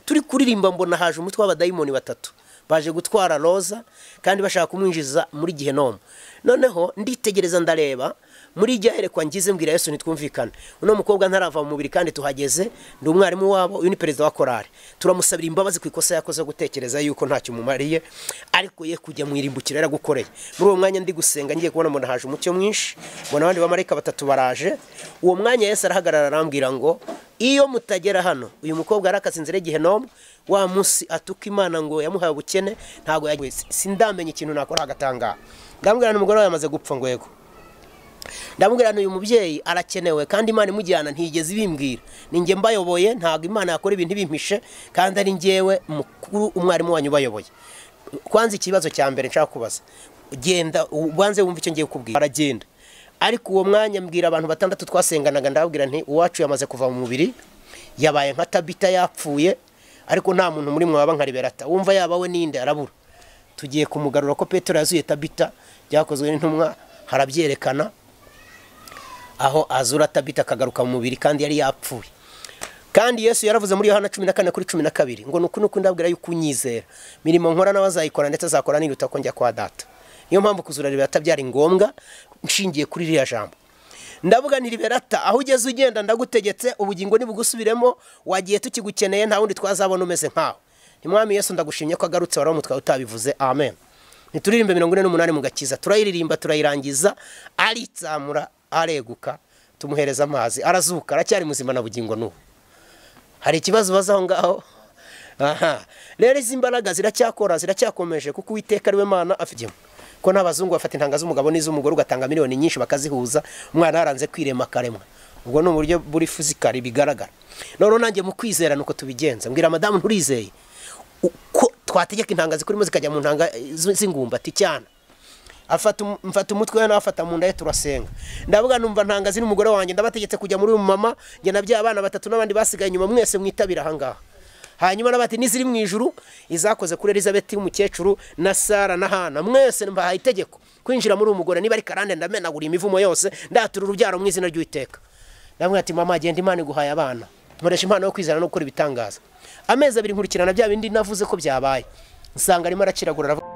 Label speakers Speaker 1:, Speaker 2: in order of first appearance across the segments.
Speaker 1: turi kuririmba mbona haje umutwe w'abadayimoni batatu baje gutwara roza kandi bashaka kumwinjiza muri gihenomu noneho nditegereza ndareba muri ijya herekwa ngize mbwira yesu ntitwumvikane uno mukobwa ntarava mu mubiri kandi tuhageze ndi umwarimu wabo uyu ni perezida wa korari turamusabira imbabazi ku ikosa yakoze yo gutekereza yuko ntacyo umumariye ariko ye kujya mu irimbukiro yaragukoreye muri uwo mwanya ndi gusenga ngiye kubona mbona haje umucyo mwinshi mbona abandi bamarayika batatu baraje uwo mwanya yesu arahagarara arambwira ngo iyo mutagera hano uyu mukobwa yarakaze inzira y'igihe n'umwe wa munsi atuka imana ngo yamuhaye ubukene ntabwo yagiye sindamenye ikintu nakora agatangara ndamubwira n'umugore we yamaze gupfa ngo yego ndamubwira uyu mubyeyi arakenewe kandi imana imujyana ntigeze ibimbwira ni njye mbayoboye ntabwo imana yakora ibintu ibimpishe kandi ari ngewe mukuru umwarimu wanyu ubayoboye kwanza ikibazo cya mbere nshaka kubaza genda ubanze wumve icyo ngiye kukubwira aragenda ariko uwo mwanya mbwira abantu batandatu twasenganaga ndababwira nti uwacu yamaze kuva mu mubiri yabaye nka tabita yapfuye ariko nta muntu muri mwe waba nka liberata wumva yaba we ninde arabura tugiye kumugarura ko petero yazuye tabita byakozwe n'intumwa harabyerekana aho azura tabita akagaruka mu mubiri kandi yari yapfuye kandi yesu yaravuze muri yohana cumi na kane kuri cumi na kabiri ngo ni uku nuko ndabwira yuko unyizera mirimo nkora nawe azayikora ndetse azakora niruta ko njya kwa data niyo mpamvu kuzura liberata byari ngombwa nshingiye kuri ririya jambo ndavuga ni liberata aho ugeze ugenda ndagutegetse ubugingo ntibugusubiremo wagiye tukigukeneye nta wundi twazabona umeze nkawe ntimwami yesu ndagushimye ko agarutse wari umutwe utabivuze amen ntituririmbe mirongo ine n'umunani mu gakiza turayiririmba turayirangiza aritsamura areguka tumuhereza amazi arazuka aracyari muzima na bugingo n'ubu hari ikibazo ubaza aho ngaho aha rero izi mbaraga ziracyakora ziracyakomeje kuko uwiteka ariwe mwana afite ko n'abazungu bafata intanga z'umugabo n'iz'umugore ugatanga miliyoni nyinshi bakazihuza umwana yaranze kwirema akaremwa ubwo ni uburyo buri fizikari bigaragara noneho nanjye mu kwizera nuko tubigenza mbwira madamu nturizeye uko twategeka intanga zikurimo zikajya mu ntanga z'ingumbati cyane mfata umutwe we n'abafata mu nda ye turasenga ndavuga numva ntangazi n'umugore wanjye ndabategetse kujya muri uyu mama njye na bya abana batatu n'abandi basigaye inyuma mwese mwitabira ahangaha hanyuma n'abati n'iziri mu ijuru izakoze kuri elizabeth y'umukecuru na sara na hana mwese mbahaye itegeko kwinjira muri uyu mugore niba ari karande ndamenagura imivumo yose ndatura urubyaro mu izina ry'uwiteka ndavuga ati mama genda imana iguhaye abana nkoresha impano yo kwizana no gukora ibitangaza amezi abiri nkurikirana bya bindi navuze ko byabaye nsanga arimo araciragura aravuga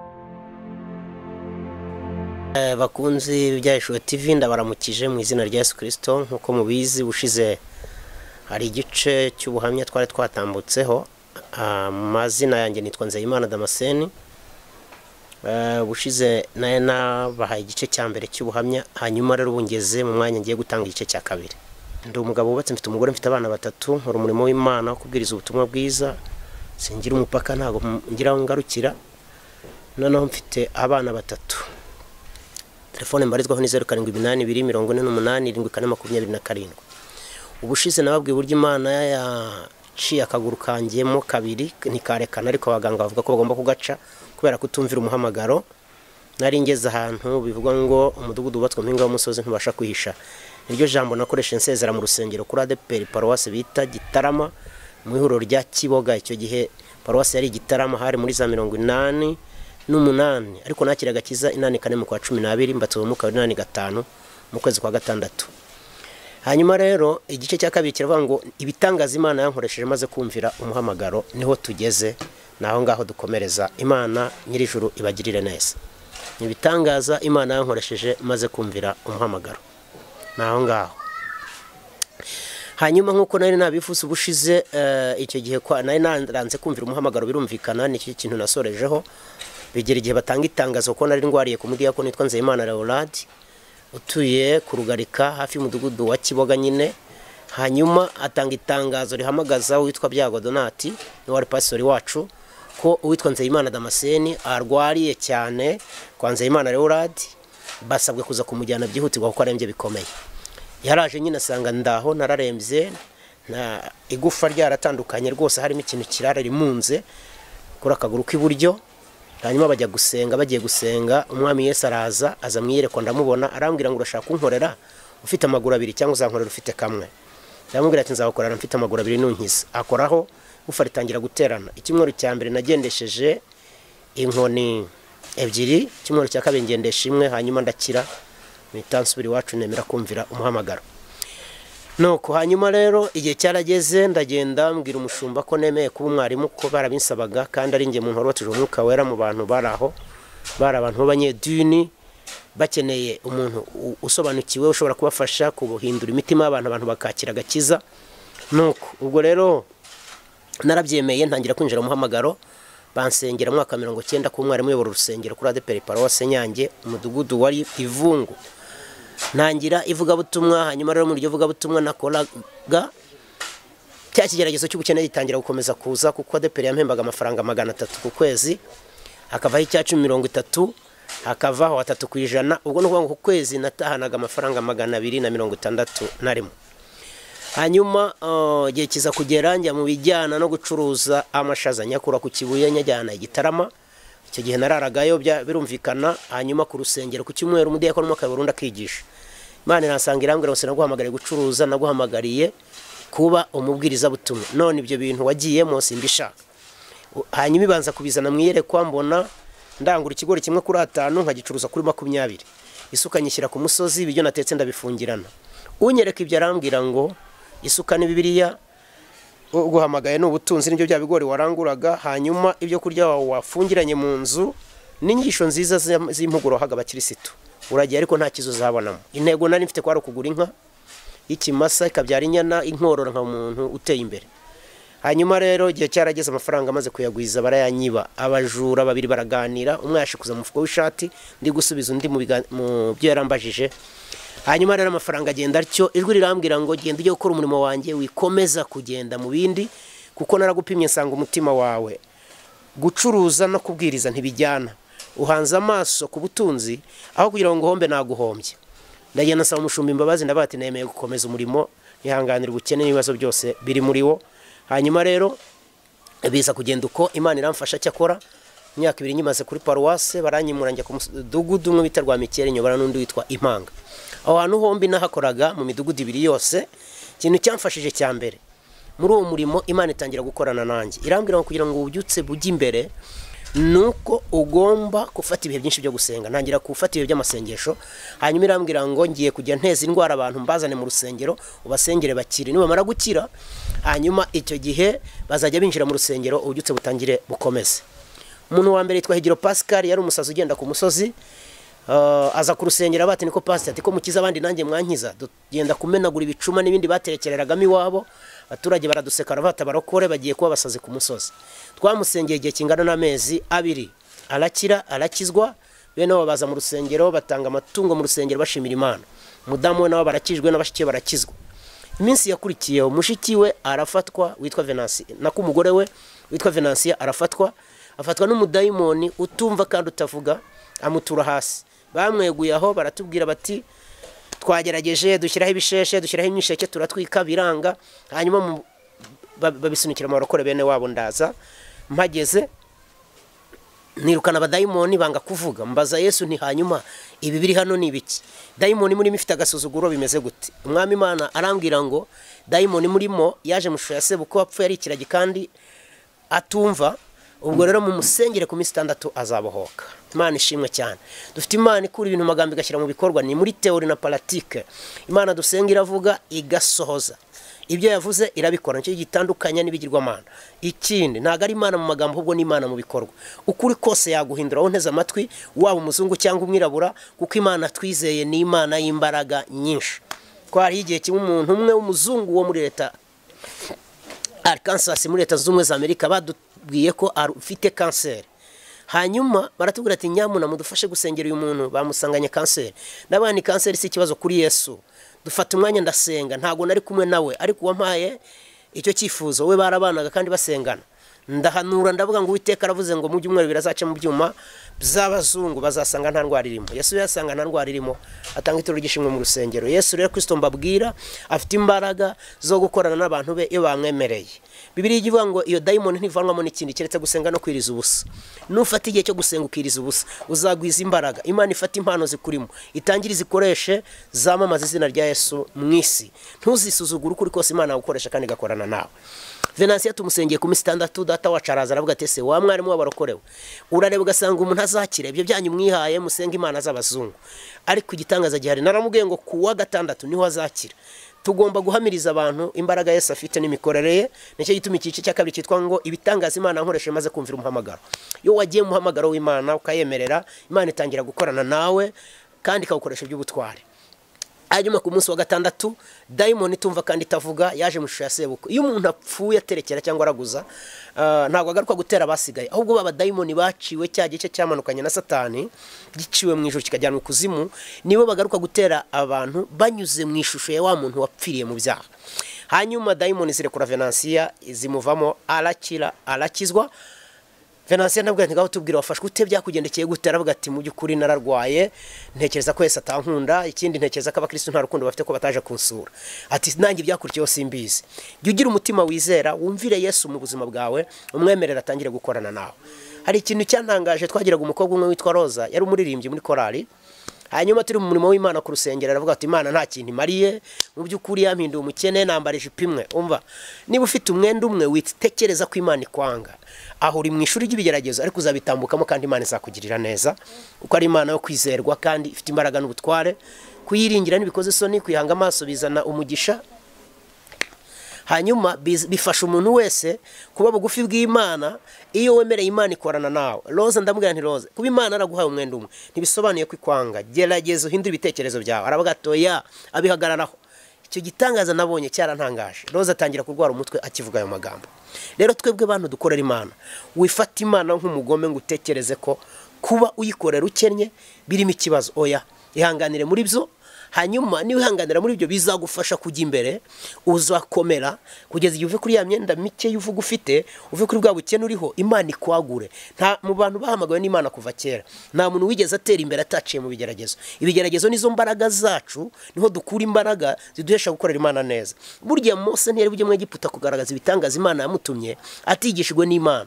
Speaker 1: bakunzi bya Yeshua TV ndabaramukije mu izina rya Yesu Kristo nkuko mubizi bushize hari igice cy'ubuhamya twari twatambutseho amazina yanjye nitwa Nzeyimana Damascene bushize naye nabahaye igice cya mbere cy'ubuhamya hanyuma rero ubungeze mu mwanya ngiye gutanga igice cya kabiri ndi umugabo wubatse mfite umugore mfite abana batatu nkora umurimo w'imana wo kubwiriza ubutumwa bwiza singira umupaka ntabwo ngira aho ngarukira noneho mfite abana batatu telefone mbarizwaho ni zeru karindwi iminani ibiri mirongo ine n'umunani irindwi kane makumyabiri na karindwi ubushize nababwiye uburyo imana yaciye akaguru kanjyemo kabiri ntikarekana ariko abaganga bavuga ko bagomba kugaca kubera kutumvira umuhamagaro nari ngeze ahantu bivuga ngo umudugudu wubatswe mpinga w'umusozi ntubasha kwihisha niryo jambo nakoresha nsezera mu rusengero kuri adeperi paruwasi bita gitarama mu ihuriro rya kiboga icyo gihe paruwasi yari igitarama hari muri za mirongo inani n'umunani ariko nakira agakiza inani kane mu kwa cumi n'abiri mbatse umwuka w'inani gatanu mu kwezi kwa gatandatu hanyuma rero igice cya kabiri kiravuga ngo ibitangaza imana yankoresheje maze kumvira umuhamagaro niho tugeze naho ngaho dukomereza imana nyirijuru ibagirire neza ibitangaza imana yankoresheje maze kumvira umuhamagaro naho ngaho hanyuma nk'uko nari nabifuse ubushize icyo gihe nari naranze kumvira umuhamagaro birumvikana nicyo kintu nasorejeho bigera igihe batanga itangazo ko nari ndwariye ku mudiyako nitwa nzeyimana leorade utuye ku rugarika hafi y'umudugudu wa kiboga nyine hanyuma atanga itangazo rihamagaza uwitwa byago donati n'uwari pasiteri wacu ko uwitwa nzeyimana damascene arwariye cyane kwa nzeyimana leorade basabwe kuza kumujyana byihutirwa kuko arembye bikomeye yaraje nyine asanga ndaho nararembye igufa ryaratandukanye rwose harimo ikintu kirara rimunze kuri akaguru k'iburyo hanyuma bajya gusenga bagiye gusenga umwami Yesu araza aza mwiyerekwa ndamubona arambwira ngo urashaka kunkorera ufite amaguru abiri cyangwa uzankorera ufite kamwe ndamubwira ati nzabakorera mfite amaguru abiri nunkiza akoraho ufa ritangira guterana icyumweru cya mbere nagendesheje inkoni ebyiri icyumweru cya kabiri ngendesha imwe hanyuma ndakira mpita nsubira iwacu nemera kumvira umuhamagaro nuko hanyuma rero igihe cyarageze ndagenda mbwira umushumba ko nemeye kuba umwarimu kuko barabinsabaga kandi ari njye muntu wabatije umwuka wera mu bantu bari aho bari abantu b'abanyedini bakeneye umuntu u- usobanukiwe ushobora kubafasha kubuhindura imitima y'abantu abantu bakakira agakiza nuko ubwo rero narabyemeye ntangira kwinjira mu muhamagaro bansengera mu mwaka wa mirongo icyenda ku mwarimu uyobora urusengero kuri adeperi paruwase nyange umudugudu wari ivungu ntangira ivugabutumwa hanyuma rero mu iryo vugabutumwa nakoraga cya kigeragezo cy'ubukene gitangira gukomeza kuza kuko adeperi yampembaga amafaranga magana atatu ku kwezi hakavaho icya cumi mirongo itatu hakavaho atatu ku ijana ubwo ni ukuvuga ngo ku kwezi natahanaga amafaranga magana abiri na mirongo itandatu na rimwe hanyuma eh, igihe kiza kugera njya mu bijyana no gucuruza amashaza nyakura ku kibuye nyajyana i gitarama icyo gihe nararagayo bya- birumvikana hanyuma ku rusengero ku cyumweru umudiyakoni umwe akayobora undi akigisha imana irasanga irambwira ngo sinaguhamagariye gucuruza naguhamagariye kuba umubwirizabutumwa none ibyo bintu wagiyemo simbishaka U- hanyuma ibanza kubizana mu iyerekwa mbona ndangura ikigori kimwe kuri atanu nkagicuruza kuri makumyabiri isuka nyishyira ku musozi ibiryo natetse ndabifungirana unyereka ibyo arambwira ngo isuka ni bibiliya uguhamagaye ni ubutunzi nibyo bya bigori waranguraga hanyuma ibyo kurya wawe wafungiranye mu nzu n'inyigisho nziza z'im- z'impuguro wahaga abakirisitu uragiye ariko nta kizo uzabonamo intego nari mfite kwari ukugura inka y'ikimasa ikabyara inyana inkorora nka umuntu uteye imbere hanyuma rero igihe cyarageze amafaranga amaze kuyagwiza barayanyiba abajura babiri baraganira umwe yashikuza mu mufuko w'ishati ndi gusubiza undi mu biga- mu byo yarambajije hanyuma rero amafaranga agenda atyo ijwi rirambwira ngo genda ujye gukora umurimo wanjye wikomeza kugenda mu bindi kuko naragupimye nsanga umutima wawe gucuruza no kubwiriza ntibijyana uhanze amaso ku butunzi aho kugira ngo uhombe naguhombye ndagenda nsaba umushumba imbabazi ndavuga ati nemeye gukomeza umurimo nihanganira ubukene n'ibibazo byose biri muri wo hanyuma rero biza kugenda uko imana iramfasha cyakora imyaka ibiri nyimaze kuri paruwase baranyimura njya ku mudugudu umwe bita rwamikere nyobora n'undi witwa impanga aho hantu hombi nahakoraga mu midugudu ibiri yose ikintu cyamfashije cya mbere muri uwo murimo imana itangira gukorana nanjye irambwira ngo kugira ngo ububyutse bujye imbere ni uko ugomba gufata ibihe byinshi byo gusenga ntangira gufata ibihe by'amasengesho hanyuma irambwira ngo ngiye kujya nteza indwara abantu mbazane mu rusengero ubasengere bakire nibamara gukira hanyuma icyo gihe bazajya binjira mu rusengero ububyutse butangire bukomeze umuntu wa mbere yitwa higiro pascal yari umusazi ugenda ku musozi Uh, aza kurusengera bati niko pastor ati ko mukiza abandi nanjye mwankiza dugenda kumenagura ibicuma n'ibindi baterekereragamo iwabo abaturage baraduseka bata barokore bagiye kuba basazi ku musozi twamusengeye igihe kingana n'amezi abiri arakira arakizwa bene abo baza mu rusengero batanga amatungo mu rusengero bashimira imana umudamu we nabo barakijwe n'abashiki be barakizwa iminsi yakurikiyeho mushiki we arafatwa witwa venansi nako umugore we witwa venansiya arafatwa afatwa n'umudayimoni utumva kandi utavuga amutura hasi bamweguye aho baratubwira bati twagerageje dushyiraho ibisheshe dushyiraho imyisheke turatwika biranga hanyuma mu- ba- babisunikira amarokore bene wabo ndaza mpageze nirukana abadayimoni banga kuvuga mbaza yesu nti hanyuma ibi biri hano ni ibiki dayimoni murimo ifite agasuzuguro bimeze gute umwami imana arambwira ngo dayimoni murimo yaje mu ishusho ya sebuko wapfuye ari ikiragi kandi atumva ubwo rero mumusengere ku minsi itandatu azabohoka imana ishimwe cyane dufite imana ikura ibintu mu magambo igashyira mu bikorwa ni muri teori na paratike imana dusenga iravuga igasohoza ibyo yavuze irabikora nicyo gitandukanya n'ibigirwamana ikindi ntabwo ari imana mu magambo ahubwo ni imana mu bikorwa ukuri kose yaguhindura wowe unteze amatwi waba umuzungu cyangwa umwirabura kuko imana twizeye ni imana y'imbaraga nyinshi twariho igihe kimwe umuntu umwe w'umuzungu wo muri leta Arkansas muri leta zunze ubumwe za Amerika badubwiye ko afite kanseri hanyuma baratubwira ati nyamuna mudufashe gusengera uyu muntu bamusanganye kanseri ndabona ni kanseri si ikibazo kuri yesu dufata umwanya ndasenga ntabwo nari kumwe nawe ariko uwampaye icyo cyifuzo we barabanaga kandi basengana ndahanura ndavuga ngo uwiteka aravuze ngo mu byumweru birazaca mu byuma by'abazungu bazasanga nta ndwara irimo yesu yasanga nta ndwara irimo atanga ituro ry'ishimwe mu rusengero yesu rero kristo mbabwira afite imbaraga zo gukorana n'abantu be iyo bamwemereye bibiriya ijya ivuga ngo iyo dayimoni ntivanwamo n'ikindi keretse gusenga no kwiriza ubusa nufata igihe cyo gusenga ukiriza ubusa uzagwiza imbaraga imana ifata impano zikurimo itangire izikoreshe zamamaza izina rya yesu mu isi ntuzisuzugure ukuri kose imana yagukoresha kandi igakorana nawe venansiya tumusengeye ku minsi itandatu data wacu araza aravuga ati ese wa mwarimu wabarokorewe urareba ugasanga umuntu azakira ibyo byanyu mwihaye musenge imana z'abazungu ariko igitangaza gihari naramubwiye ngo ku wa gatandatu niho azakira tugomba guhamiriza abantu imbaraga Yesu afite n'imikorere ye nicyo gituma icyiciro cya kabiri cyitwa ngo ibitangaza imana nkoresha maze kumvira umuhamagaro iyo wagiye mu muhamagaro w'imana ukayemerera imana itangira gukorana nawe kandi ikawukoresha iby'ubutware hanyuma ku munsi wa gatandatu dayimoni itumva kandi itavuga yaje mu ishusho ya sebukwe iyo umuntu apfuye aterekera cyangwa araguza ah, ntabwo agaruka gutera abasigaye ahubwo baba dayimoni baciwe cya gice cyamanukanye na satani giciwe mu ijoro kikajyanwa ikuzimu nibo bagaruka gutera abantu banyuze mu ishusho ya wa muntu wapfiriye mu byaha hanyuma dayimoni zirekura venansiya zimuvamo arakira arakizwa venansiya ntabwo ngaho tubwira wafashwe ute byakugendekeye gute aravuga ati mu by'ukuri nararwaye ntekereza ko yese atankunda ikindi ntekereza ko abakirisitu nta rukundo bafite ko bataje kunsura ati nanjye byakurikiyeho simbizi jya ugira umutima wizera wumvire yesu mu buzima bwawe umwemerere atangire gukorana nawe hari ikintu cyantangaje twagiraga umukobwa umwe witwa roza yari umuririmbyi muri korali hanyuma turi mu murimo w'imana ku rusengero aravuga ati imana nta kintu imariye mu by'ukuri yampinduye umukene nambara ijipo imwe umva niba ufite umwenda umwe witekereza ko imana ikwanga aho uri mu ishuri ry'ibigeragezo ariko uzabitambukamo kandi imana izakugirira neza kuko ari imana yo kwizerwa kandi ifite imbaraga n'ubutware kuyiringira ntibikoze isoni kuyihanga amaso bizana umugisha hanyuma biz- bifasha umuntu wese kuba bugufi bw'imana iyo wemereye imana ikorana nawe roza ndamubwira nti roza kuba imana araguhaye umwenda umwe ntibisobanuye ko ikwanga gerageza uhindure ibitekerezo byawe aravuga atoya abihagararaho icyo gitangaza nabonye cyarantangaje roza atangira kurwara umutwe akivuga ayo magambo rero twebwe bantu dukorera imana wifata imana nk'umugome ngo utekereze ko kuba uyikorera ukennye birimo ikibazo oya ihanganire muri byo hanyuma niba wihanganira muri ibyo bizagufasha kujya imbere uzakomera kugeza igihe uve kuri ya myenda mike y'uvuga ufite uve kuri bwa bukene uriho imana ikwagure nta mu bantu bahamagawe n'imana kuva kera nta muntu wigeze atera imbere ataciye mu bigeragezo ibigeragezo nizo mbaraga zacu niho dukura imbaraga ziduhesha gukorera imana neza burya mose ntiyari bujye mu egiputa kugaragaza ibitangaza imana yamutumye atigishijwe n'imana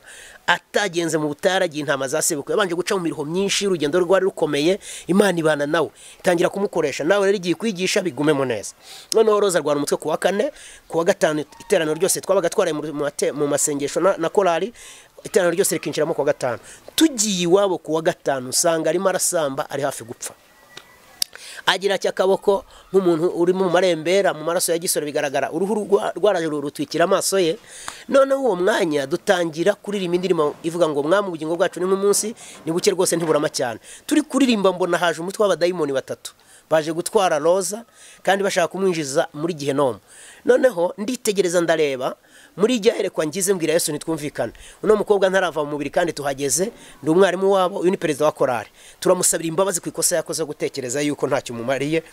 Speaker 1: atagenze mu butaragiye intama za sebukwe yabanje guca mu miruho myinshi urugendo rwari rukomeye imana ibana nawe itangira kumukoresha nawe rero igiye kwigisha bigumemo neza noneho roza rwara umutwe ku wa kane ku wa gatanu iteraniro ryose twabaga twaraye mu- mu mate- mu masengesho na na korali iteraniro ryose rikinjiramo ku wa gatanu tugiye iwabo ku wa gatanu usanga arimo arasamba ari hafi gupfa agira akaboko nk'umuntu uri mu marembera mu maraso ya gisore bigaragara uruhu rwa- rwaraje rutwikira amaso ye noneho uwo mwanya dutangira kuririmba indirimbo ivuga ngo mwami ubugingo bwacu ni nk'umunsi ni buke rwose ntiburama cyane turi kuririmba mbona haje umutwe w'abadayimoni batatu baje gutwara roza kandi bashaka kumwinjiza muri gihenomu noneho nditegereza ndareba muri iryo herekwa ngize mbwira yesu ntitwumvikane uno mukobwa ntarava mu mubiri kandi tuhageze ndi umwarimu wabo uyu ni perezida wa korari turamusabira imbabazi ku ikosa yakoze yo gutekereza yuko ntacyo umumariye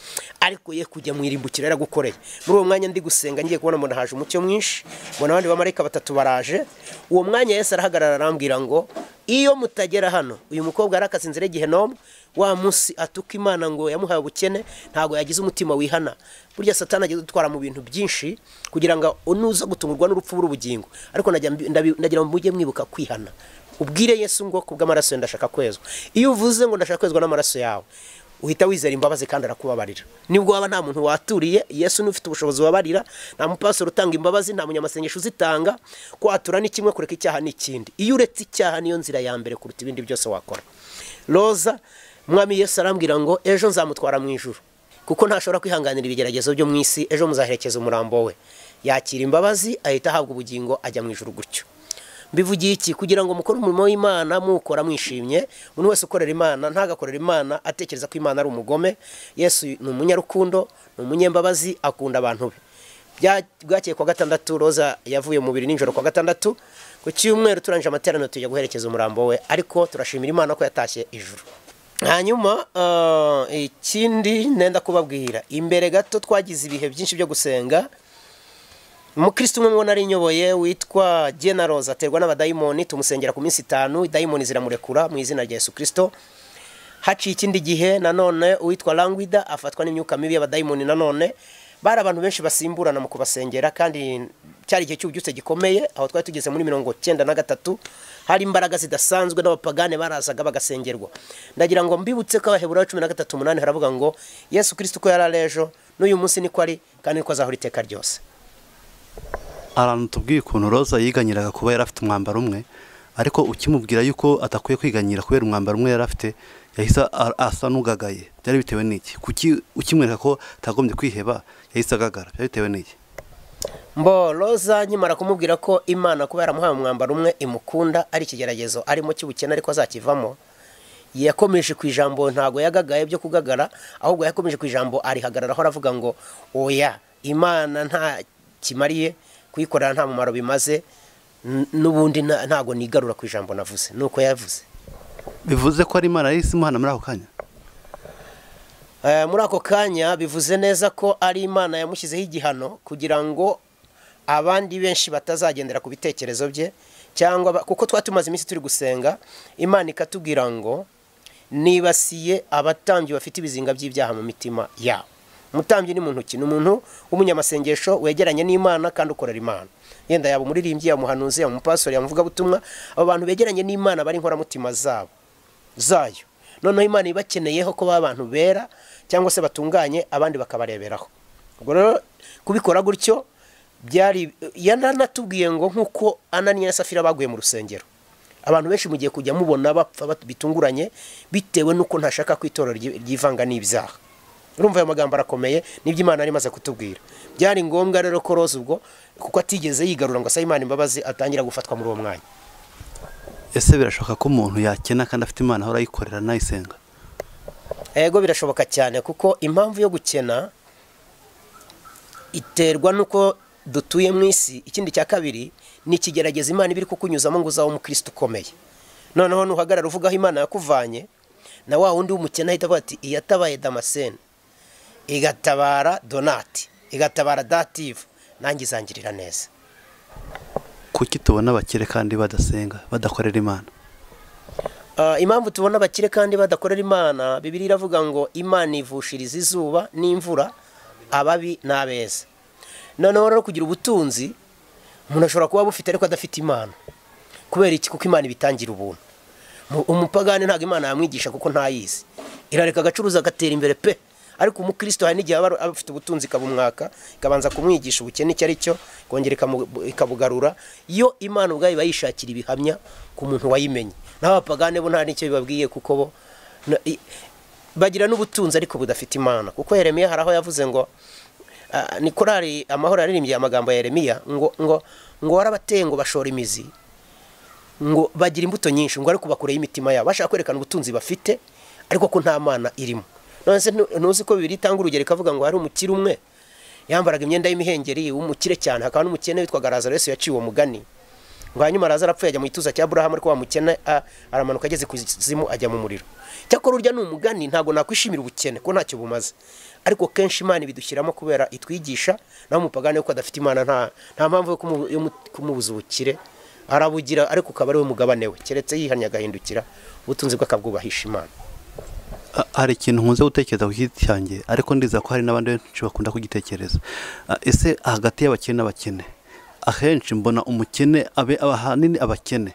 Speaker 1: ariko ye kujya mu irimbukiro yaragukoreye muri uwo mwanya ndi gusenga ngiye kubona mbona haje umucyo mwinshi mbona abandi bamarayika batatu baraje uwo mwanya yesu arahagarara arambwira ngo iyo mutagera hano uyu mukobwa yarakaze inzira y'igihe nomu wa munsi atuka imana ngo yamuhaye ubukene ntabwo yagize umutima wihana burya satani agiye dutwara mu bintu byinshi kugira ngo nuza gutungurwa n'urupfu bw'ubugingo ariko najya mbi- ndabi- ndagira ngo mujye mwibuka kwihana ubwire yesu ngo kubw'amaraso ye ndashaka kwezwa iyo uvuze ngo ndashaka kwezwa n'amaraso yawe uhita wizera imbabazi kandi arakubabarira nibwo waba nta muntu waturiye yesu ni ufite ubushobozi wabarira nta mupasoro utanga imbabazi nta munyamasengesho uzitanga kwatura ni kimwe kureka icyaha ni ikindi iyo uretse icyaha niyo nzira ya mbere kuruta ibindi byose wakora roza mwami yesu arambwira ngo ejo nzamutwara mu ijuru kuko ntashobora kwihanganira ibigeragezo byo mu isi ejo muzaherekeza umurambo we yakira imbabazi ahita ahabwa ubugingo ajya mu ijuru gutyo mbivugiye iki kugira ngo mukore umurimo w'imana muwukora mwishimye umuntu wese ukorera imana ntagakorera imana atekereza ko imana ari umugome yesu ni umunyarukundo ni umunyembabazi akunda abantu be Bya- bwakeye kwa gatandatu roza yavuye mu biri nijoro kwa gatandatu ku cyumweru turangije amateraniro tujya guherekeza umurambo we ariko turashimira imana ko yatashye ijuru hanyuma ah, ikindi nenda kubabwira imbere gato twagize ibihe byinshi byo gusenga umukristo umwe mubona arinyoboye witwa jena rose aterwa n'abadayimoni tumusengera ku minsi itanu dayimoni ziramurekura mu izina rya yesu kirisito haciye ikindi gihe nanone uwitwa langwida afatwa n'imyuka mibi y'abadayimoni nanone bari abantu benshi basimburana mu kubasengera kandi cyari igihe cy'ububyutse gikomeye aho twari tugeze muri mirongo cyenda na gatatu hari imbaraga zidasanzwe n'abapagane barazaga bagasengerwa ndagira ngo mbibutse ko abaheburayo cumi na gatatu umunani haravuga ngo yesu kirisito uko yari ari ejo n'uyu munsi niko ari kandi niko azahora iteka ryose
Speaker 2: ahantu tubwiye ukuntu roza yiganyiraga kuba yari afite umwambaro umwe ariko ukimubwira yuko atakwiye kwiganyira kubera umwambaro umwe yari afite yahise a- asa n'ugagaye byari bitewe n'iki kuki ukimwereka ko atagombye kwiheba yahise agagara byari bitewe n'iki
Speaker 1: mbo roza nkimara kumubwira ko imana kuba yaramuhaye umwambaro umwe imukunda ari ikigeragezo arimo cy'ubukene ariko azakivamo yakomeje ku ijambo ntago yagagaye byo kugagara ahubwo yakomeje ku ijambo arihagararaho aravuga ngo oya imana nta kimariye kuyikorera nta mumaro bimaze n- n'ubundi nta- ntago nigarura ku ijambo navuze nuko yavuze
Speaker 2: bivuze ko ari imana yahise imuhana muri ako kanya
Speaker 1: Eh, muri ako kanya bivuze neza ko ari imana yamushyizeho igihano kugira ngo abandi benshi batazagendera ku bitekerezo bye cyangwa ba- kuko twari tumaze iminsi turi gusenga imana ikatubwira ngo nibasiye abatambyi bafite ibizinga by'ibyaha mu mitima yabo umutambyi ni muntu ki ni umuntu w'umunyamasengesho wegeranye n'imana kandi ukorera imana yenda yaba umuririmbyi yaba umuhanuzi yaba umupasori yaba umuvugabutumwa abo bantu begeranye n'imana bari inkoramutima zabo zayo noneho imana ibakeneyeho ko baba abantu bera cyangwa se batunganye abandi bakabareberaho ubwo rero kubikora gutyo byari yananatubwiye ngo nk'uko ananiya na safira baguye mu rusengero abantu benshi mugiye kujya mubona bapfa bat- bitunguranye bitewe n'uko ntashaka ko itorero ryi- ryivanga n'ibyaha urumva ayo magambo arakomeye nibyo imana yari imaze kutubwira byari ngombwa rero ko roza ubwo kuko atigeze yigarura ngo asabe imana imbabazi atangira gufatwa muri uwo mwanya
Speaker 2: ese birashoboka ko umuntu yakena kandi afite imana ahora ayikorera nayisenga
Speaker 1: Ego birashoboka cyane kuko impamvu yo gukena iterwa n'uko dutuye mu isi ikindi cya kabiri ni ikigerageza imana iba iri kukunyuzamo ngo uzabe umukristo ukomeye noneho nuhagarara uvuga aho imana yakuvanye na wa wundi w'umukene ahita avuga ati iyatabaye damasene igatabara donati igatabara dative nanjye izangirira neza
Speaker 2: kuki tubona abakire kandi badasenga badakorera imana
Speaker 1: Ah, impamvu tubona abakire kandi badakorera imana bibiri iravuga ngo imana ivushiriza izuba n'imvura ababi n'abeza noneho rero kugira ubutunzi umuntu ashobora kuba abufite ariko adafite imana kubera iki kuko imana ibitangira ubuntu Mu- umupagani ntabwo imana yamwigisha kuko ntayizi irareka agacuruza agatera imbere pe ariko umukristo hari n'igihe aba aba afite ubutunzi ikabumwaka ikabanza kumwigisha ubukene icyo ari cyo ikongera ikamu- ikabugarura iyo imana ubwayo iba yishakira ibihamya ku muntu wayimenye naho abapagane bo nta n'icyo bibabwiye kuko bo na- i- bagira n'ubutunzi ariko budafite imana kuko yeremiya hari aho yavuze ngo Ah, ni korari amahoro yaririmbye amagambo ya yeremiya ngo ngo ngo warabateye ngo bashora imizi ngo bagira imbuto nyinshi ngo ariko bakureho imitima yabo bashaka kwerekana ubutunzi bafite ariko ko nta mana irimo none se ntu- ntuzi ko bibiri itanga urugero ikavuga ngo hari umukire umwe yambaraga imyenda y'imihengeri w'umukire cyane hakaba n'umukene witwaga lazaro yesu yaciwe uwo mugani ngo hanyuma lazaro apfuye ajya mu gituza cya burahamu ariko wa mukene a- aramanuka ageze ku zimu ajya mu muriro cyakora urya ni umugani ntabwo nakwishimira ubukene ko ntacyo bumaze ariko kenshi imana ibidushyiramo kubera itwigisha naho umupagani yuko adafite imana nta nta mpamvu yo kumu- yo mu- kumubuza ubukire arabugira ariko ukaba ari we mugabane we keretse yihannye agahindukira ubutunzi bwe akabwubahisha imana
Speaker 2: A- hari ikintu nkunze gutekereza ku giti cyanjye ariko ndiza ko hari n'abandi benshi bakunda kugitekereza A- ese hagati y'abakene n'abakene ahenshi mbona umukene abe aba- ahanini abakene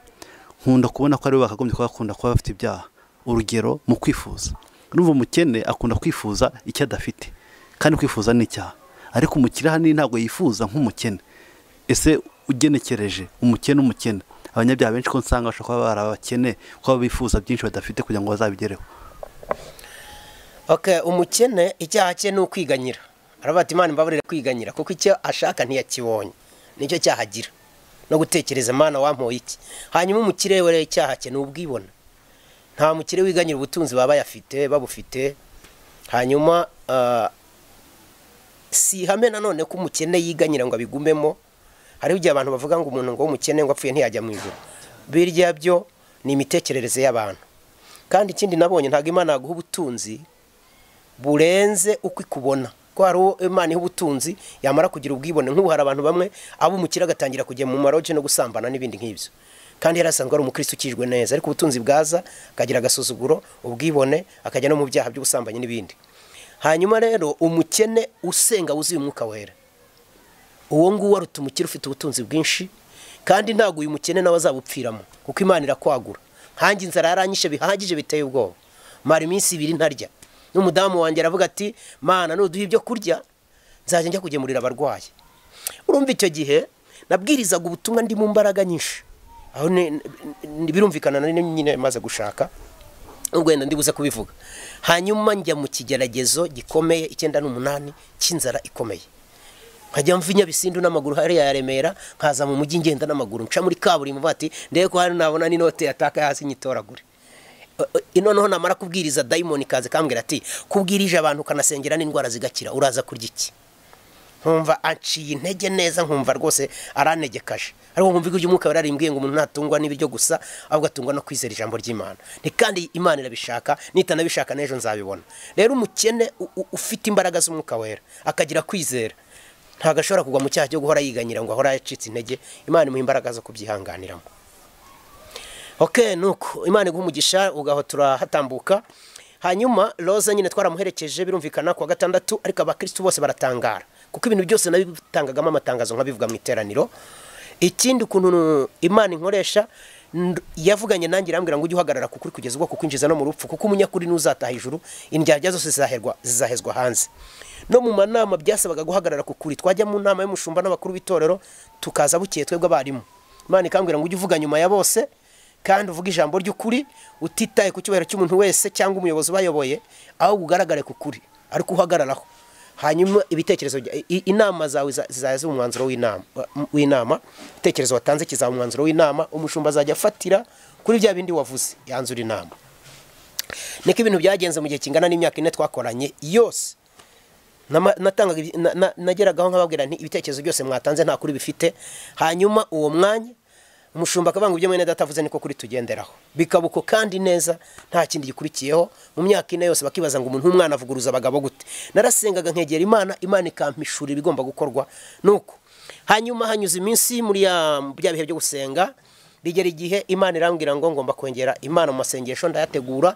Speaker 2: nkunda kubona ko ari bo bakagombye kuba bakunda kuba bafite ibyaha urugero mu kwifuza urumva umukene akunda kwifuza icyo adafite kandi kwifuza ni icyaha ariko umukire ahanini ntabwo yifuza nk'umukene ese ugenekereje umukene umukene abanyabyaha benshi ko nsanga bashobora kuba bari abakene kuba bifuza byinshi badafite kugira ngo bazabigereho
Speaker 1: okay umukene icyaha cye ni ukwiganyira aravuga ati imana imbabarire kwiganyira kuko icyo ashaka ntiyakibonye nicyo cyaha agira no gutekereza imana wampoye iki hanyuma umukire we rero icyaha cye ni ubwibone nta mukire wiganyira ubutunzi baba bayafite babufite hanyuma ah, si ihame nanone ko umukene yiganyira ngo abigumemo hariho igihe abantu bavuga ngo umuntu ngo w'umukene ngo apfuye ntiyajya mu ijuru birya byo ni imitekerereze y'abantu kandi ikindi nabonye ntabwo imana yaguha ubutunzi burenze uko ikubona ko hari uwo imana iha ubutunzi yamara kugira ubwibone nk'ubu hari abantu bamwe abo umukire agatangira kujya mu maroge no gusambana n'ibindi nk'ibyo kandi yari asanzwe ari umukristo ukijwe neza ariko ubutunzi bwaza akagira agasuzuguro ubwibone akajya no mu byaha by'ubusambanyi n'ibindi hanyuma rero umukene usenga wuzuye umwuka wera uwo nguwo aruta umukire ufite ubutunzi bwinshi kandi ntabwo uyu mukene nawe azabupfiramo kuko imana irakwagura nkanjye inzara yaranyishe bihagije biteye ubwoba mara iminsi ibiri ntarya n'umudamu wanjye aravuga ati mana nuduha ibyo kurya nzajya njya kugemurira abarwayi urumva icyo gihe nabwirizaga ubutumwa ndi mu mbaraga nyinshi aho ni- ni- birumvikana nari nyine maze gushaka urwenda ndibuze kubivuga hanyuma njya mu kigeragezo gikomeye icyenda n'umunani cy'inzara ikomeye nkajya mva i nyabisindu n'amaguru hariya ya remera nkaza mu mujyi ngenda n'amaguru nca muri kaburimbo mvuga ati ndebe ko hano nabona n'inote yataka hasi nyitoragure Eh, eh, noneho namara kubwiriza dayimoni kaze kambwira ati kubwirije abantu ukanasengera n'indwara zigakira uraza kurya iki nkumva aciye intege neza nkumva rwose aranegekaje ariko nkumva ijwi ry'umwuka yararimbwiye ngo umuntu ntatungwa n'ibiryo gusa ahubwo atungwa no kwizera ijambo ry'imana ni kandi imana irabishaka nitanabishaka n'ejo nzabibona rero umukene u- u- ufite imbaraga z'umwuka wera akagira kwizera ntabwo ashobora kugwa mu cyaha cyo guhora yiganyira ngo ahora yacitse intege imana imuha imbaraga zo kubyihanganiramo ok nuko imana iguha umugisha ugaho turahatambuka hanyuma roza nyine twaramuherekeje birumvikana kuwa gatandatu ariko abakirisitu bose baratangara kuko ibintu byose nabitangagamo amatangazo nkabivuga mu iteraniro ikindi ukuntu imana inkoresha nd- yavuganye nanjye irambwira ngo ujye uhagarara kukuri kugeza ubwo kukwinjiza no mu rupfu kuko umunyakuri n'uzataha ijuru indyarya zose zizaherwa zizahezwa hanze no mu manama byasabaga guhagarara kukuri twajya mu nama y'umushumba n'abakuru b'itorero tukaza bukeye twebwe abarimu imana ikambwira ngo ujye uvuga nyuma ya bose kandi uvuga ijambo ry'ukuri utitaye ku cyubahiro cy'umuntu wese cyangwa umuyobozi ubayoboye ahubwo ugaragare ku kuri ariko uhagararaho hanyuma ibitekerezo bya- i- inama zawe za- zizaba umwanzuro w'inama w'inama ibitekerezo watanze kizaba umwanzuro w'inama umushumba azajya afatira kuri bya bindi wavuze yanzura inama niko ibintu byagenze mu gihe kingana n'imyaka ine twakoranye yose Nama- natangaga ibi- na- na- nageragaho nkababwira nti ibitekerezo byose mwatanze nta kuri bifite hanyuma uwo mwanya umushumba akabanga ibyo mwene datavuze niko kuri tugenderaho bikaba uko kandi neza nta kindi gikurikiyeho mu myaka ine yose bakibaza ngo umuntu w'umwana avuguruza abagabo gute narasengaga nkegera imana imana ikampishura ibigomba gukorwa nuko hanyuma hanyuze iminsi muri ya bya bihe byo gusenga bigera igihe imana irambwira ngo ngomba kongera imana mu masengesho ndayategura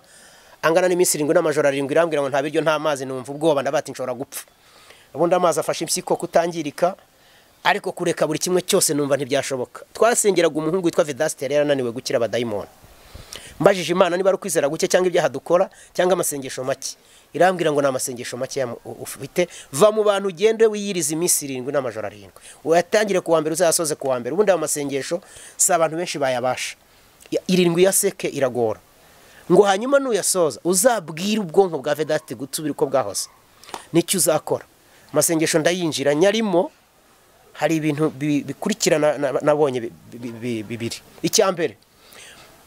Speaker 1: angana n'iminsi irindwi n'amajoro arindwi irambwira ngo nta biryo nta mazi numva ubwoba ndabati nshobora gupfa ubundi amazi afashe impyiko kutangirika ariko kureka buri kimwe cyose numva ntibyashoboka twasengeraga umuhungu witwa vedasiteri yarananiwe gukira abadayimoni mbajije imana niba ari ukwizera guke cyangwa ibyaha dukora cyangwa amasengesho make irambwira ngo ni amasengesho make yamu- u- ufite va mu bantu ugende wiyiriza iminsi irindwi n'amajoro arindwi uyatangire ku wa mbere uzayasoze ku wa mbere ubundi ayo masengesho si abantu benshi bayabasha Ya- irindwi ya seke iragora ngo hanyuma nuyasoza uzabwire ubwonko bwa vedasite gutubira uko bwahoze nicyo uzakora amasengesho ndayinjira nyarimo hari ibintu bi- bikurikirana na- nabonye bi- bi- bi- bibiri icya mbere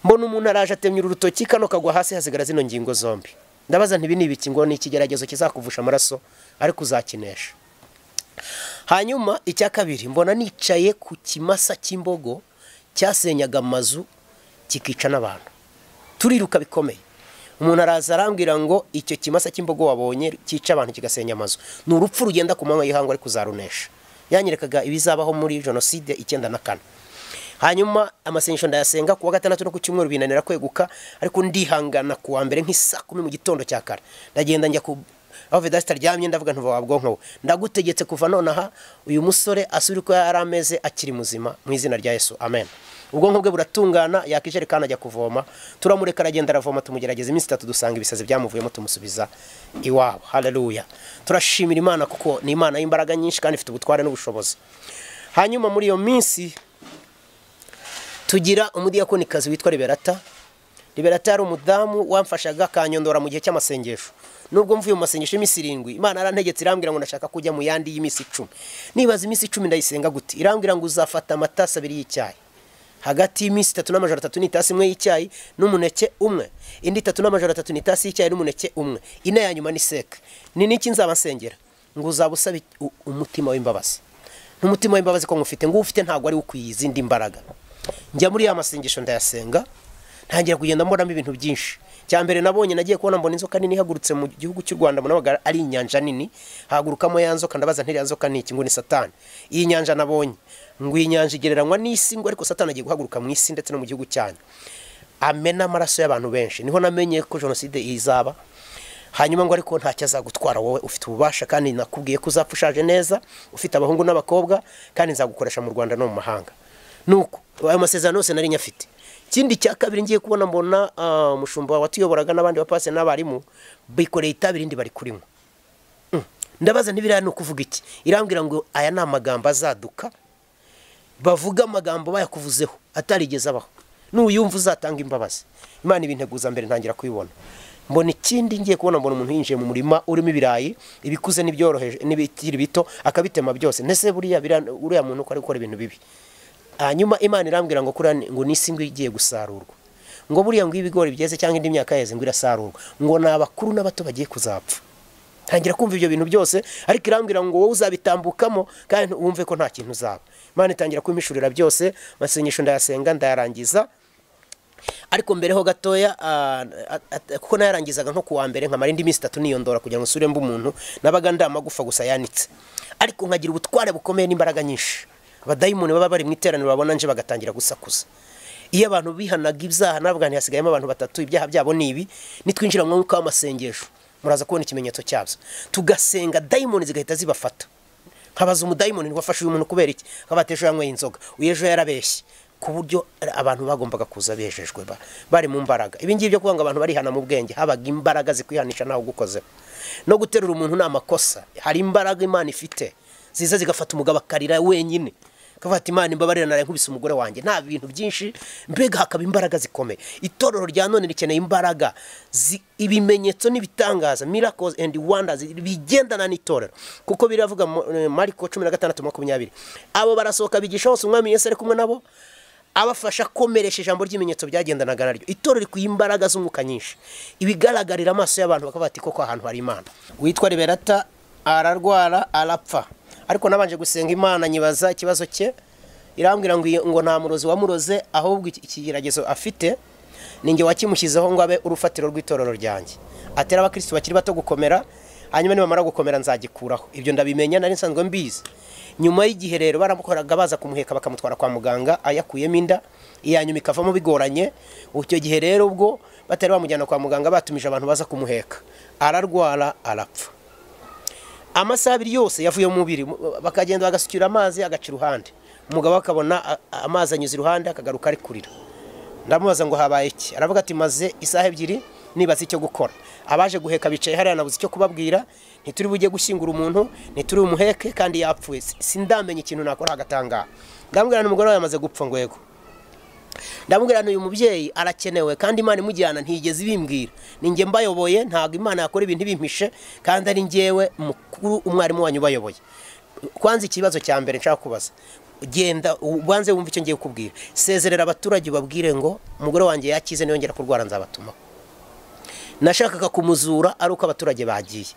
Speaker 1: mbona umuntu araje atemye urutoki kano kagwa hasi hasigara zino ngingo zombi ndabaza ntibi ni ibiki ngo ni ikigeragezo kizakuvusha amaraso ariko uzakinesha hanyuma icya kabiri mbona nicaye ku kimasa cy'imbogo cyasenyaga amazu kikica n'abantu turiruka bikomeye umuntu araza arambwira ngo icyo kimasa cy'imbogo wabonye cyica abantu kigasenya amazu ni urupfu rugenda ku manywa y'ihangu ariko uzarunesha yanyerekaga ibizabaho muri jenoside icyenda na kane hanyuma amasengesho ndayasenga kuwa gatandatu no ku cyumweru binanira kweguka ariko ndihangana ku wa mbere nk'isa kumi mu gitondo cya kare ndagenda njya ku aho vedasita aryamye ndavuga ntuva wa bwonko we ndagutegetse kuva nonaha uyu musore asubire uko yari ameze akiri muzima mu izina rya yesu amen ubwonko bwe buratungana yakijerekani ajya kuvoma turamureka aragenda aravoma tumugerageza iminsi itatu dusanga ibisazi byamuvuyemo tumusubiza iwabo haleluya turashimira imana kuko ni imana y'imbaraga nyinshi kandi ifite ubutware n'ubushobozi hanyuma muri iyo minsi tugira umudiyakonikazi witwa liberata liberata yari umudamu wamfashaga akanyondora mu gihe cy'amasengesho nubwo mvuye mu masengesho y'iminsi irindwi imana yarantegetse irambwira ngo ndashaka kujya mu yandi y'iminsi icumi nibaza iminsi icumi ndayisenga gute irambwira ngo uzafata amatasi abiri y'icyayi hagati y'iminsi itatu n'amajoro atatu ni itasi imwe y'icyayi n'umuneke umwe indi itatu n'amajoro atatu ni itasi y'icyayi n'umuneke umwe ine ya nyuma ni seke ni n'iki nzaba nsengera ngo uzaba usaba u- umutima w'imbabazi n'umutima w'imbabazi ko ngufite ngo ufite ntabwo ari ukwiye izindi mbaraga njya muri ya masengesho ndayasenga ntangira kugenda mbonamo ibintu byinshi cya mbere nabonye nagiye kubona mbona inzoka nini ihagurutse mu gihugu cy'u rwanda mbona ari inyanja nini hagurukamo ya nzoka ndabaza ntiriya nzoka ni iki ngo ni satani iyi nyanja nabonye ngo iyi nyanja igereranywa n'isi ngo ariko satani agiye guhaguruka mu isi ndetse no mu gihugu cyanyu amena amaraso y'abantu benshi niho namenye ko jenoside izaba hanyuma ngo ariko ntacyo azagutwara wowe ufite ububasha kandi nakubwiye ko uzapfa ushaje neza ufite abahungu n'abakobwa kandi nzagukoresha mu rwanda no mu mahanga nuko ayo masezerano yose nari nyafite ikindi cya kabiri ngiye kubona mbona ah, umushumba watuyoboraga n'abandi bapasi n'abarimu bikoreye itabi irindi bari kurinywa Mm. ndabaza ntibiriya ni ukuvuga iki irambwira ngo aya ni amagambo azaduka bavuga amagambo bayakuvuzeho atarigeze abaho nuyumva uzatanga imbabazi imana ibinteguza mbere ntangira kuyibona mbona ikindi ngiye kubona mbona umuntu yinjiye mu murima urimo ibirayi ibikuze n'ibyoroheje n'ibikiri bito akabitema byose ndetse buriya uriya muntu uko ari gukora ibintu bibi hanyuma imana irambwira ngo kuriya ngo ni isi igiye gusarurwa ngo buriya ngo ibigori byeze cyangwa indi myaka yeze ngo irasarurwa ngo ni abakuru n'abato bagiye kuzapfa ntangira kumva ibyo bintu byose ariko irambwira ngo wowe uzabitambukamo kandi wumve ko nta kintu uzaba imana itangira kumishurira byose amasengesho ndayasenga ndayarangiza ariko mbereho gatoya kuko nayarangizaga nko kuwa mbere nkamara indi minsi itatu niyondora kugira ngo usure mba umuntu nabaga nda amagufa gusa yanitse ariko nkagira ubutware bukomeye n'imbaraga nyinshi abadayimoni baba bari mu iteraniro babona nje bagatangira gusakuza iyo abantu bihanaga ibyaha nabwo hasigayemo abantu batatu ibyaha byabo ni ibi nitwinjira mu mwuka w'amasengesho muraza kubona ikimenyetso cyabyo tugasenga dayimoni zigahita zibafata nkabaza umudayimoni wafashe uyu muntu kubera iki nkaba ejo yanyweye inzoga uyu ejo yarabeshye ku buryo abantu bagombaga kuza bejejwe bari mu mbaraga ibingibi byo kuvuga ngo abantu barihana mu bwenge habaga imbaraga zikwihanisha nawe ugukozeho no guterura umuntu ni amakosa hari imbaraga imana ifite ziza zigafata umugabo akarira wenyine akavuga ati imana imbabarira nari nkubise umugore wanjye nta bintu byinshi mbega hakaba imbaraga zikomeye itorero rya none rikeneye imbaraga ibimenyetso n'ibitangaza miracles and wonders bigendana n'itorero kuko biravuga mariko cumi na gatandatu makumyabiri abo barasohoka bigisha hose umwami yesi ari kumwe nabo abafasha komeresha ijambo ry'ibimenyetso byagendanaga naryo itorero rikwiye imbaraga z'umwuka nyinshi ibigaragarira amaso y'abantu bakavuga ati koko ahantu hari imana witwa riberata ararwara arapfa ariko nabanje gusenga imana nyibaza ikibazo cye irambwira ngo nta murozi wamuroze ahubwo ikigeragezo afite ninjye wakimushyizeho ngo abe urufatiro rw'itorero ryanjye atera abakirisitu bakiri bato gukomera hanyuma nibamara gukomera nzagikuraho ibyo ndabimenya nari nsanzwe mbizi nyuma y'igihe rero baramukoraga baza kumuheka bakamutwara kwa muganga ayakuyemo inda iya nyuma ikavamo bigoranye icyo gihe rero ubwo batari bamujyana kwa muganga batumije abantu baza kumuheka ararwara arapfa amasaha abiri yose yavuye mu mubiri bakagenda bagasukira amazi agaca iruhande umugabo akabona amazi anyuze iruhande akagaruka ari kurira ndamubaza ngo habaye iki aravuga ati maze isaha ebyiri nibaza icyo gukora abaje guheka bicaye hariya nabuze icyo kubabwira ntituri bujye gushyingura umuntu ntituri umuheke kandi yapfuye sindamenye ikintu nakora hagatangaha ndamubwira umugore wawe yamaze gupfa ngo yego ndamubwira uyu mubyeyi arakenewe kandi imana imujyana ntigeze ibimbwira ninjye mbayoboye ntabwo imana yakora ibintu ibimpishe kandi ari ngewe mukuru umwarimu wanyu ubayoboye kwanza ikibazo cya mbere nshaka kubaza genda ubanze wumve icyo ngiye kukubwira sezerera abaturage ubabwire ngo umugore wanjye yakize niyongera kurwara nzabatuma nashakaga kumuzura ari uko abaturage bagiye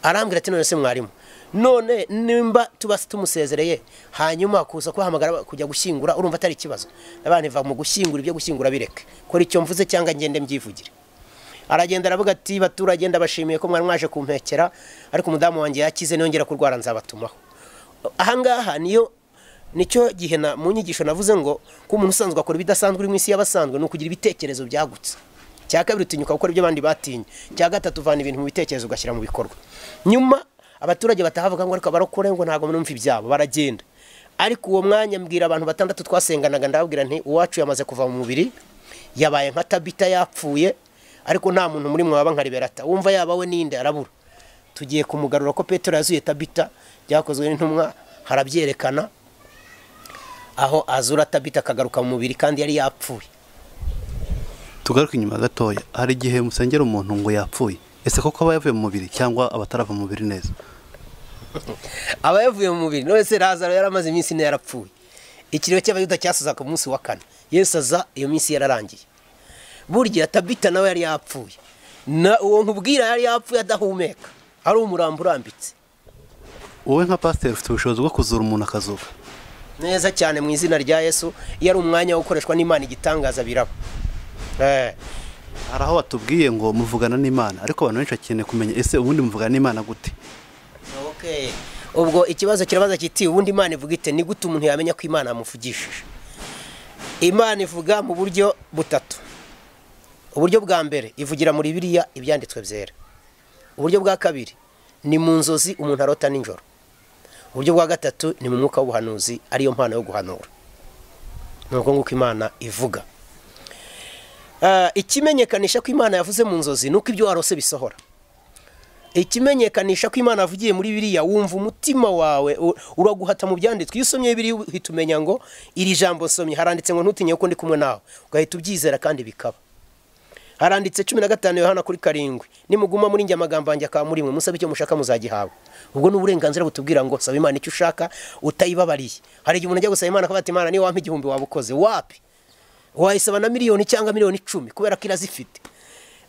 Speaker 1: arambwira ati none se mwarimu none nimba tuba tumusezereye hanyuma kuza kubahamagara kujya gushyingura urumva atari ikibazo abana iva mu gushyingura ibyo gushyingura bireke kora icyo mvuze cyangwa ngende mbyivugire aragenda aravuga ati baturage ndabashimiye ko mwari mwaje kumpekera ariko umudamu wanjye yakize niyongera kurwara nzabatumaho ahangaha niyo nicyo gihe mu nyigisho navuze ngo ko umuntu usanzwe akora ibidasanzwe uri mu isi y'abasanzwe ni ukugira ibitekerezo byagutse cya kabiri utinyuka gukora ibyo abandi batinye cya gatatu uvana ibintu mu bitekerezo ugashyira mu bikorwa nyuma abaturage batahavuga ngo ariko barokore ngo ntabwo mwumva ibyabo baragenda ariko uwo mwanya mbwira abantu batandatu twasenganaga ndababwira nti uwacu yamaze kuva mu mubiri yabaye nka tabita yapfuye ariko nta muntu muri mwaba nka riberata wumva yaba we n'inde arabura tugiye kumugarura ko petero yazuye tabita byakozwe n'intumwa harabyerekana aho azura tabita akagaruka mu mubiri kandi yari yapfuye
Speaker 2: tugaruke inyuma gatoya hari igihe musengera umuntu ngo yapfuye ese koko aba yavuye mu mubiri cyangwa abatarava mu mubiri neza
Speaker 1: aba yavuye mu mubiri none se razaro yaramaze iminsi ine yarapfuye ikiriyo cy'abayuda cyasaza ku munsi wa kane yesu aza iyo minsi yararangiye burya tabita nawe yari yapfuye uwo nkubwira yari yapfuye adahumeka ari umurambo urambitse
Speaker 2: wowe nka pasiteri ufite ubushobozi bwo kuzura umuntu akazuba
Speaker 1: neza cyane mu izina rya yesu iyo ari umwanya wo gukoreshwa n'imana igitangaza biraba
Speaker 2: hari aho batubwiye ngo muvugana n'imana ariko abantu benshi bakeneye kumenya ese ubundi muvugana n'imana gute
Speaker 1: ubwo ikibazo kirabaza kiti ubundi imana ivuga ite ni gute umuntu yamenya ko imana yamuvugishije imana ivuga mu buryo butatu uburyo bwa mbere ivugira muri biriya ibyanditswe byera uburyo bwa kabiri ni mu nzozi umuntu arota nijoro uburyo bwa gatatu ni mu mwuka w'ubuhanuzi ariyo mpano yo guhanura ni uko nguko imana ivuga ikimenyekanisha ko imana yavuze mu nzozi ni uko ibyo warose bisohora ikimenyekanisha ko imana avugiye muri biriya wumva umutima wawe u- uraguhata mu byanditswe iyo usomye biriya uhita umenya ngo iri jambo nsomye haranditse ngo ntutinye ko ndi kumwe nawe ugahita ubyizera kandi bikaba haranditse cumi na gatanu yohana kuri karindwi nimuguma muri njye amagambo yanjye akaba muri mwe musabe icyo mushaka muzagihabwa ubwo ni uburenganzira butubwira ngo saba imana icyo ushaka utayibabariye hari igihe umuntu ajya gusaba imana akavuga ati imana niyo wampa igihumbi waba ukoze wapi wayisaba na miliyoni cyangwa miliyoni icumi kubera ko irazifite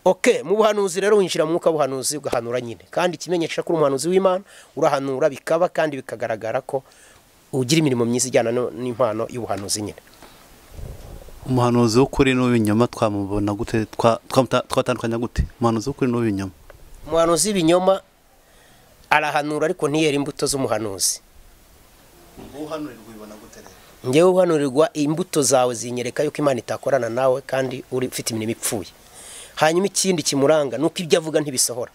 Speaker 1: oke mu buhanuzi rero winjira mu mwuka w'ubuhanuzi ugahanura nyine kandi ikimenyesha ko uri umuhanuzi w'imana urahanura bikaba kandi bikagaragara ko ugira imirimo myiza ijyana no- n'impano y'ubuhanuzi nyine
Speaker 2: umuhanuzi w'ukuri n'uw'ibinyoma twamubona gute twa- twamuta- twatandukanya gute umuhanuzi w'ukuri n'uw'ibinyoma
Speaker 1: umuhanuzi w'ibinyoma arahanura ariko ntiyera imbuto z'umuhanuzi
Speaker 2: uhanurirwa ubibona gute rero
Speaker 1: ngewe uhanurirwa imbuto zawe zinyereka yuko imana itakorana nawe kandi uri ufite imirimo ipfuye hanyuma ikindi kimuranga ni uko ibyo avuga ntibisohora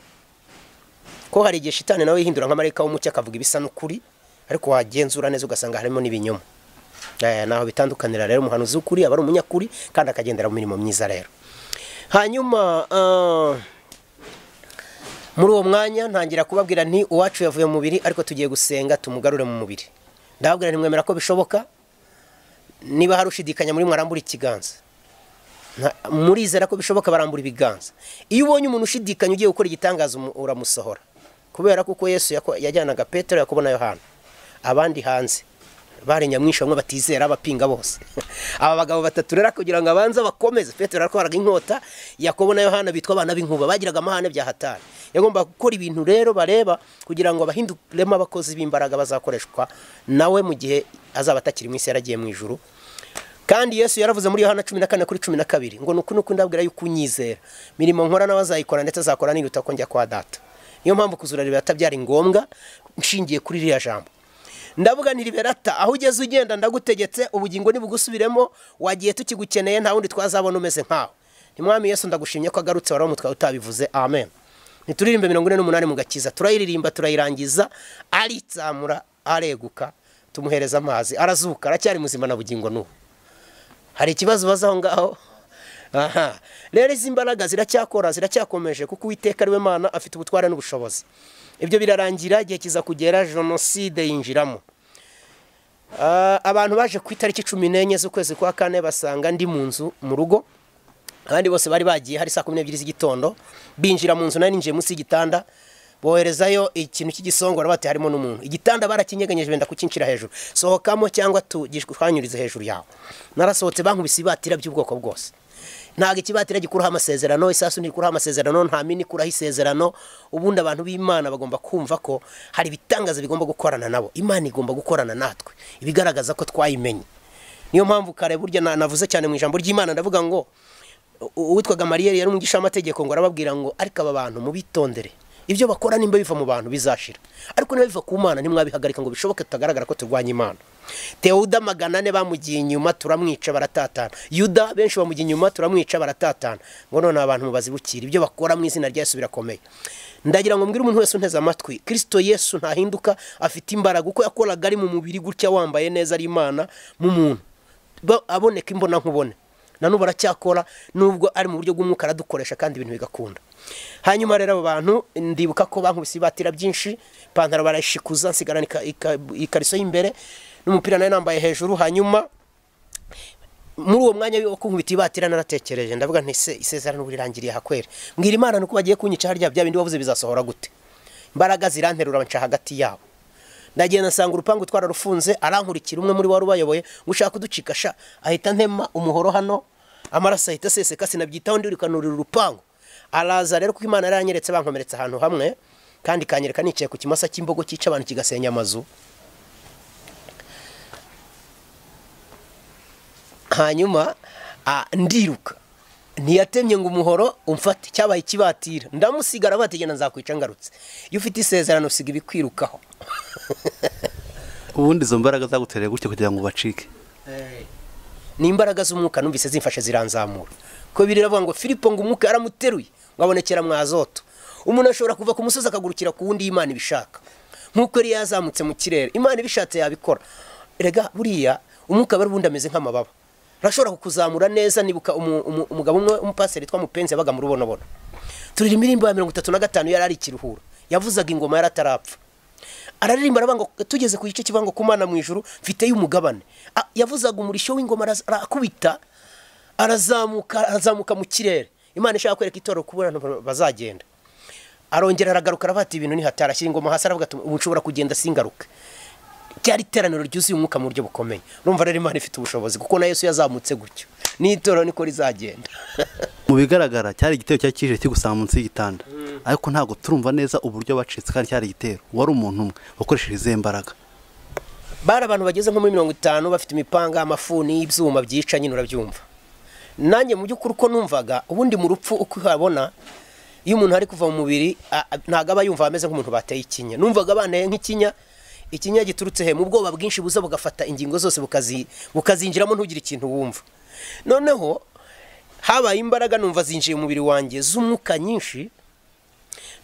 Speaker 1: ko hari igihe shitani nawe yihindura nk'amarayika w'umucyo akavuga ibisa n'ukuri ariko wagenzura neza ugasanga harimo n'ibinyoma Eh, naho bitandukanira rero umuhanuzi w'ukuri aba ari umunyakuri kandi akagendera mu mirimo myiza rero hanyuma ah, muri uwo mwanya ntangira kubabwira nti uwacu yavuye mu mubiri ariko tugiye gusenga tumugarure mu mubiri ndababwira ntimwemera ko bishoboka niba hari ushidikanya muri mwe arambura ikiganza Nta- murizera ko bishoboka barambura ibiganza iyo ubonye umuntu ushidikanya ugiye gukora igitangaza umu- uramusohora kubera kuko yesu yako- yajyanaga petero yakobo na yohana abandi hanze bari nyamwinshi bamwe batizera abapinga bose aba bagabo batatu rero kugira ngo abanze bakomeze petero yaratwaraga inkota yakobo na yohana bitwa abana b'inkuba bagiraga amahane bya hatari yagombaga gukora ibintu rero bareba kugira ngo bahinduremo abakozi b'imbaraga bazakoreshwa nawe mu gihe azaba atakiri mu isi yaragiye mu ijuru kandi yesu yaravuze muri yohana cumi na kane kuri cumi na kabiri ngo nuku nuku ndabwira yuko unyizera mirimo nkora nawe azayikora ndetse azakora niruta ko njya kwa data niyo mpamvu kuzura liberata byari ngombwa nshingiye kuri ririya jambo ndavuga nti liberata aho ugeze ugenda ndagutegetse ubugingo nibugusubiremo wagiye tukigukeneye nta wundi twazabona umeze nkawe ntimwami yesu ndagushimye ko agarutse wari umutwe utabivuze amen ntituririmbe mirongo ine n'umunani mu gakiza turayiririmba turayirangiza aritsamura areguka tumuhereza amazi arazuka aracyari muzima na bugingo n'ubu hari ikibazo ubaza aho ngaho aha rero izi mbaraga ziracyakora ziracyakomeje kuko uwiteka ariwe mana afite ubutware n'ubushobozi ibyo birarangira igihe kiza kugera jenoside yinjiramo Ah, abantu baje ku itariki cumi n'enye z'ukwezi kwa kane basanga ndi mu nzu mu rugo abandi bose bari bagiye hari saa kumi n'ebyiri z'igitondo binjira mu nzu nari ninjiye munsi y'igitanda boherezayo ikintu cy'igisongora bati harimo n'umuntu igitanda barakinyeganyije benda kukincira hejuru sohokamo cyangwa tugishwanyurize hejuru yawe narasohotse bankubise ibatira by'ubwoko bwose ntabwo ikibatira gikuraho amasezerano isasu ntirikuraho amasezerano nta mini ikuraho isezerano ubundi abantu b'imana bagomba kumva ko hari ibitangaza bigomba gukorana nabo imana igomba gukorana natwe ibigaragaza ko twayimenye niyo mpamvu kare burya na- navuze cyane mu ijambo ry'imana ndavuga ngo u- uwitwaga mariyeri yari umugisha ngo arababwira ngo ariko aba bantu mubitondere ibyo bakora nimba biva mu bantu bizashira ariko niba biva ku mana ntimwabihagarika ngo bishoboke tutagaragara ko turwanya imana tewuda magana ane bamugiye inyuma turamwica baratatana yuda benshi bamugiye inyuma turamwica baratatana ngo none aba bantu mubazibukira ibyo bakora mu izina rya yesu birakomeye ndagira ngo mbwire umuntu wese unteze amatwi kirisito yesu ntahinduka afite imbaraga uko yakoraga ari mu mubiri gutya wambaye neza ari imana mu muntu Ba- aboneka imbona nkubone nanubu aracyakora nubwo ari mu buryo bw'umwuka aradukoresha kandi ibintu bigakunda hanyuma rero abo bantu ndibuka ko bankubise ibatira byinshi ipantaro barayishikuza nsigarana ika- ika- ikariso y'imbere n'umupira nayo nambaye hejuru hanyuma muri uwo mwanya wo kunkubita ibatira naratekereje ndavuga nti se isezerano rirangiriye hakwere mbwira imana nuko bagiye kunyica harya bya bindi wavuze bizasohora gute imbaraga ziranterura nca hagati yabo ndagenda nsanga urupangu twararufunze arankurikira umwe muri bo wari ubayoboye ngo ushaka kuducika sha ahita ntema umuhoro hano amaraso ahita aseseka sinabyitaho ndirikanurira urupangu araza rero kuko imana yaranyeretse bankomeretse ahantu hamwe kandi ikanyereka nicaye ku kimasa cy'imbogo cyica abantu kigasenya amazu hanyuma ah, ndiruka ntiyatemye ngo umuhoro umfate cyabaye ikibatira ndamusigara bategena nzakwica ngarutse iyo ufite isezerano usiga ibikwirukaho
Speaker 2: ubundi izo mbaraga zagutereye gutya kugira ngo ubacike
Speaker 1: ni imbaraga z'umwuka numvise zimfashe ziranzamura ko biri biravuga ngo filipo ngo umwuka yaramuteruye ngo abonekera mwazoto umuntu ashobora kuva ku musozi akagurukira ku wundi iyo imana ibishaka nk'uko yari yazamutse mu kirere imana ibishatse yabikora rega buriya umwuka aba ari ubundi ameze nk'amababa urashobora kukuzamura neza nibuka umu- umu- umugabo umwe w'umupaseri witwa mupenzi yabaga mu rubonobono turirimba indirimbo ya mirongo itatu na gatanu yari ari ikiruhura yavuzaga ingoma yaratarapfa araririmba aravuga ngo tugeze ku gice kibango kumana mu ijoro mfiteyo umugabane Ah, yavuzaga umurishyo w'ingoma araz- arakubita arazamuka arazamuka mu kirere imana ishaka kwereka itorero ko abantu bazagenda arongera aragaruka aravuga ati ibintu nihatarashyira ingoma hasi aravuga ati ubu nshobora kugenda singaruke ryari iteraniro ryuzuye umwuka mu buryo bukomeye urumva rero imana ifite ubushobozi kuko na yesu yazamutse gutyo n'itorero niko rizagenda
Speaker 2: mu bigaragara cyari igitero cyari kije kigusanga munsi y'igitanda ariko ntabwo turumva neza uburyo bacitse kandi cyari igitero wari umuntu umwe wakoresheje izihe mbaraga
Speaker 1: bari abantu bageze nko muri mirongo itanu bafite imipanga amafuni y'ibyuma byica nyine urabyumva nanjye mu by'ukuri uko numvaga ubundi mu rupfu uko uhabona iyo umuntu ari kuva mu mubiri a- a- ntabwo aba yumva ameze nk'umuntu bateye ikinya numvaga banteye nk'ikinya ikinya giturutse he mu bwoba bwinshi buza bugafata ingingo zose bukazi- bukazinjiramo ntugire ikintu wumva noneho habaye imbaraga numva zinjiye mu mubiri wanjye z'umwuka nyinshi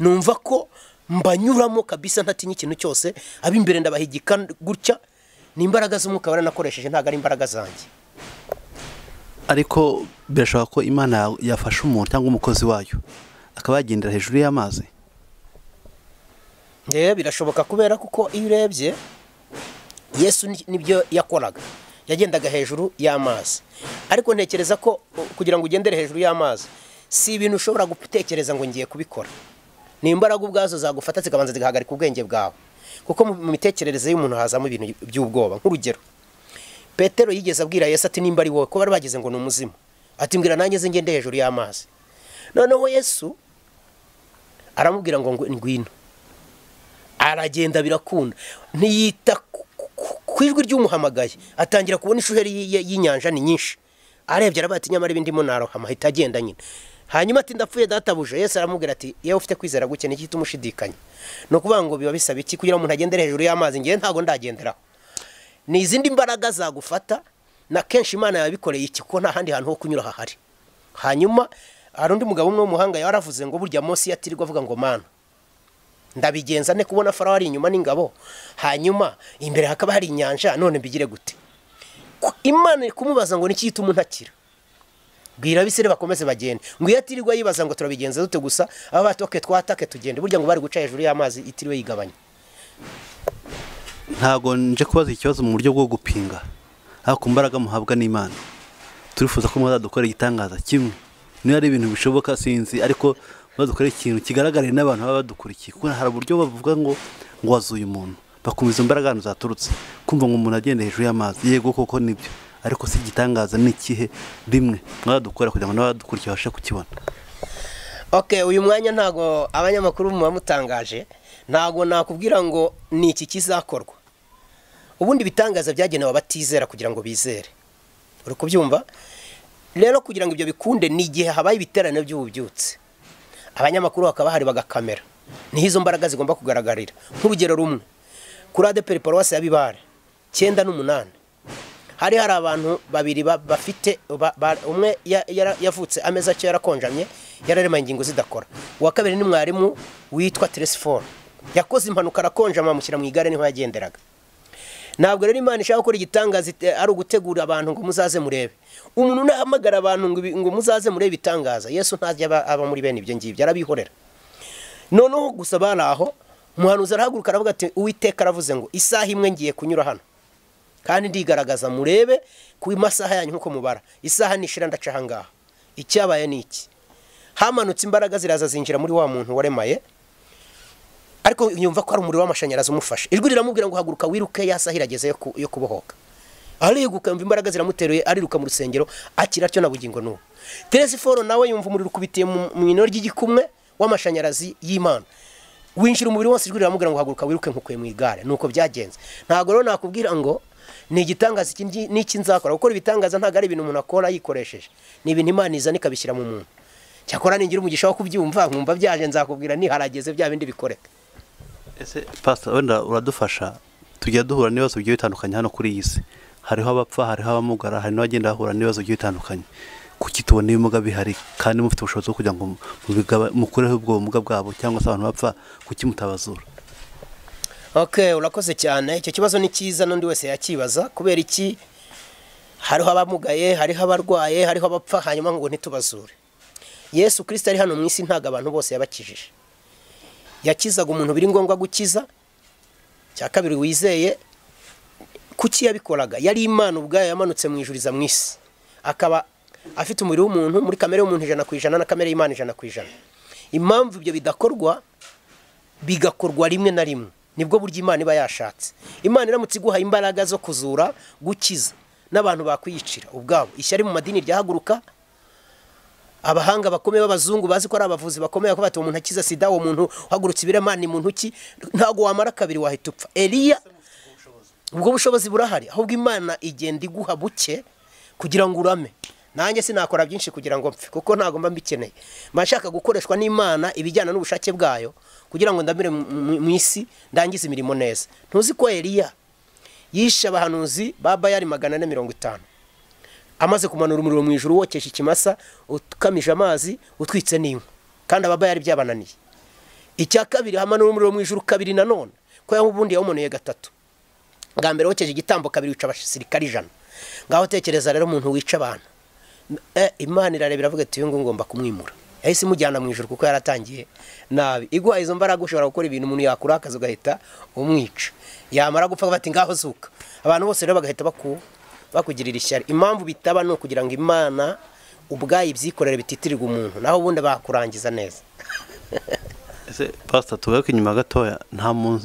Speaker 1: numva ko mbanyuramo kabisa ntatinya ikintu cyose ab'imbere ndabahigika gutya ni imbaraga z'umwuka baranakoresheje ntabwo ari imbaraga zanjye
Speaker 2: ariko birashoboka ko imana ya- yafasha umuntu cyangwa umukozi wayo akaba yagendera hejuru y'amazi
Speaker 1: ngewe birashoboka kubera kuko iyo urebye yesu ni- nibyo yakoraga yagendaga hejuru y'amazi ariko ntekereza ko u- kugira ngo ugendere hejuru y'amazi si ibintu ushobora gutekereza ngo ngiye kubikora ni imbaraga ubwazo zagufata zikabanza zigahagarika ubwenge bwawe kuko mu- mu mitekerereze y'umuntu hazamo ibintu by'ubwoba nk'urugero petero yigeze abwira yesu ati nimba ari wowe ko bari bagize ngo ni umuzimu ati mbwira nanjye nze ngende hejuru y'amazi noneho yesu aramubwira ngo ngw- ngwino aragenda birakunda ntiyita ku- ku- ku ijwi ry'umuhamagaye atangira kubona ishuheri y- y- y'inyanja ni nyinshi arebye arabaye ati nyamara ibindi narohama ahita agenda nyine hanyuma ati ndapfuye databuja yesu aramubwira ati yewe ufite kwizera guke ni igihita umushidikanya ni ukuvuga ngo biba bisaba iki kugira ngo umuntu agendere hejuru y'amazi ngewe ntabwo ndagenderaho ni izindi mbaraga zagufata na kenshi imana yabikoreye iki kuko nta handi hantu ho kunyura hahari hanyuma hari undi mugabo umwe w'umuhanga yaravuze ngo burya munsi yatirirwa avuga ngo mana ndabigenza ne kubona farawo ari inyuma n'ingabo hanyuma imbere hakaba hari inyanja none mbigire gute Ku- imana iri kumubaza ngo niki gituma untakira bwira abisire bakomeze bagende ngo iyo atirirwa yibaza ngo turabigenza dute gusa aba batoke twatake tugende burya ngo bari guca hejuru y'amazi itiriwe yigabanya
Speaker 2: ntabwo nje kubaza ikibazo mu buryo bwo gupinga ariko imbaraga muhabwa n'imana turifuza ko muzadukora igitangaza kimwe niba ari ibintu bishoboka sinzi ariko muzadukore ikintu kigaragare n'abantu baba badukurikiye kuko hari uburyo bavuga ngo ngo wazuye umuntu bakumva izo mbaraga ahantu zaturutse kumva ngo umuntu agenda hejuru y'amazi yego koko nibyo ariko si igitangaza ni ikihe rimwe mwazadukora kugira ngo n'abadukurikiye babashe kukibona
Speaker 1: ok uyu mwanya ntabwo abanyamakuru muba mutangaje ntabwo nakubwira ngo ni iki kizakorwa ubundi ibitangaza byagenewe abatizera kugira ngo bizere uri kubyumva rero kugira ngo ibyo bikunde ni igihe habaye ibiterane by'ububyutse abanyamakuru bakaba bahari bagakamera niho izo mbaraga zigomba kugaragarira nk'urugero rumwe kuri adeperi paruwasi ya bibare cyenda n'umunani hari hari abantu babiri ba- bafite ba- ba- umwe ya- yara- yavutse amezi atyo yarakonjamye yararemaye ingingo zidakora uwa kabiri ni mwarimu witwa teresiforo yakoze impanuka arakonjama amushyira mu igare niho yagenderaga ntabwo rero imana ishaka gukora igitangaza ite- ari ugutegura abantu ngo muzaze murebe umuntu nahamagara abantu ngo ibi- ngo muzaze murebe itangaza yesu ntajya aba- aba muri bene ibyo ngibyo arabihorera noneho gusa bari aho umuhanuzi arahaguruka aravuga ati uwiteka aravuze ngo isaha imwe ngiye kunyura hano kandi ndigaragaza murebe ku masaha yanyu nk'uko mubara isaha nishira ndaca aha ngaha icyabaye ni iki hamanutse imbaraga ziraza zinjira muri wa muntu waremaye ariko yumva ko hari umuriro w'amashanyarazi umufashe ijwi riramubwira ngo haguruka wiruke ya saha irageze yo ku- yo kubohoka ariruka yumva imbaraga ziramuteruye ariruka mu rusengero akira atyo na bugingo n'ubu teresiforo nawe yumva umuriro ukubitiye mu mu ino ry'igikumwe w'amashanyarazi y'imana winjira umubiri wose ijwi riramubwira ngo haguruka wiruke nkukuye mu igare nuko byagenze ntabwo rero nakubwira ngo ni igitangaza iki ngi- n'iki nzakora gukora ibitangaza ntabwo ari ibintu umuntu akora yikoresheje ni ibintu imana izana ikabishyira mu muntu cyakora ningira umugisha wo kubyumva nkumva byaje nzakubwira niharageze bya bindi bikoreka
Speaker 2: ese pasita wenda uradufasha tujya duhura n'ibibazo bigiye bitandukanye hano kuri iyi si hariho abapfa hariho abamugara hari n'abagenda bahura n'ibibazo bigiye bitandukanye kuki tubona ibimuga bihari kandi mufite ubushobozi bwo kugira ngo mubigaba- mukureho ubwo bumuga bwabo cyangwa se abantu bapfa kuki mutabazura
Speaker 1: ok urakoze cyane icyo kibazo ni cyiza n'undi wese yakibaza kubera iki hariho abamugaye hariho abarwaye hariho abapfa hanyuma ngo ntitubazure yesu kirisita ari hano mu isi ntabwo abantu bose yabakijije yakizaga umuntu biri ngombwa gukiza cya kabiri wizeye kuki yabikoraga yari imana ubwayo yamanutse mu ijuriza mu isi akaba afite umubiri w'umuntu muri kamere y'umuntu ijana ku ijana na kamere y'imana ijana ku ijana impamvu ibyo bidakorwa bigakorwa rimwe na rimwe nibwo buryo imana iba yashatse imana iramutse iguha imbaraga zo kuzura gukiza n'abantu bakwiyicira ubwabo ishyari mu madini ryahaguruka abahanga bakomeye b'abazungu bazi ko ari abavuzi bakomeye ko bati umuntu akiza sida uwo muntu uhagurutse ibiramani mu ntoki ntabwo wamara kabiri wahita upfa eliya ubwo bushobozi burahari ahubwo imana igenda iguha buke kugira ngo urame nanjye sinakora byinshi kugira ngo mpfe kuko ntabwo mba mbikeneye mba nshaka gukoreshwa n'imana ibijyana n'ubushake bwayo kugira ngo ndamire mu isi ndangize imirimo neza ntuzi ko eliya yishe abahanuzi ba bayari magana ane mirongo itanu amaze kumanura umuriro mu ijoro wokesha ikimasa ukamije amazi utwitse n'inkwi kandi ababayari byabananiye icya kabiri hamanura umuriro mu ijoro kabiri nanone ko yaho ubundi yawumanuye gatatu bwa mbere wokeje igitambo kabiri wica abasirikari ijana ngaho tekereza rero umuntu wica abantu imana irarebera iravuga ati uyu nguyu ngomba kumwimura yahise imujyana mu ijoro kuko yaratangiye nabi iguha izo mbaraga ushobora gukora ibintu umuntu yakurakaza ugahita umwica yamara gupfa bati ngaho zuka abantu bose rero bagahita bakuba bakugirira ishyari impamvu bitaba ni ukugira ngo imana ubwayo ibyikorere bititirirwa umuntu naho ubundi bakurangiza neza
Speaker 2: ese pasita tugaruke inyuma gatoya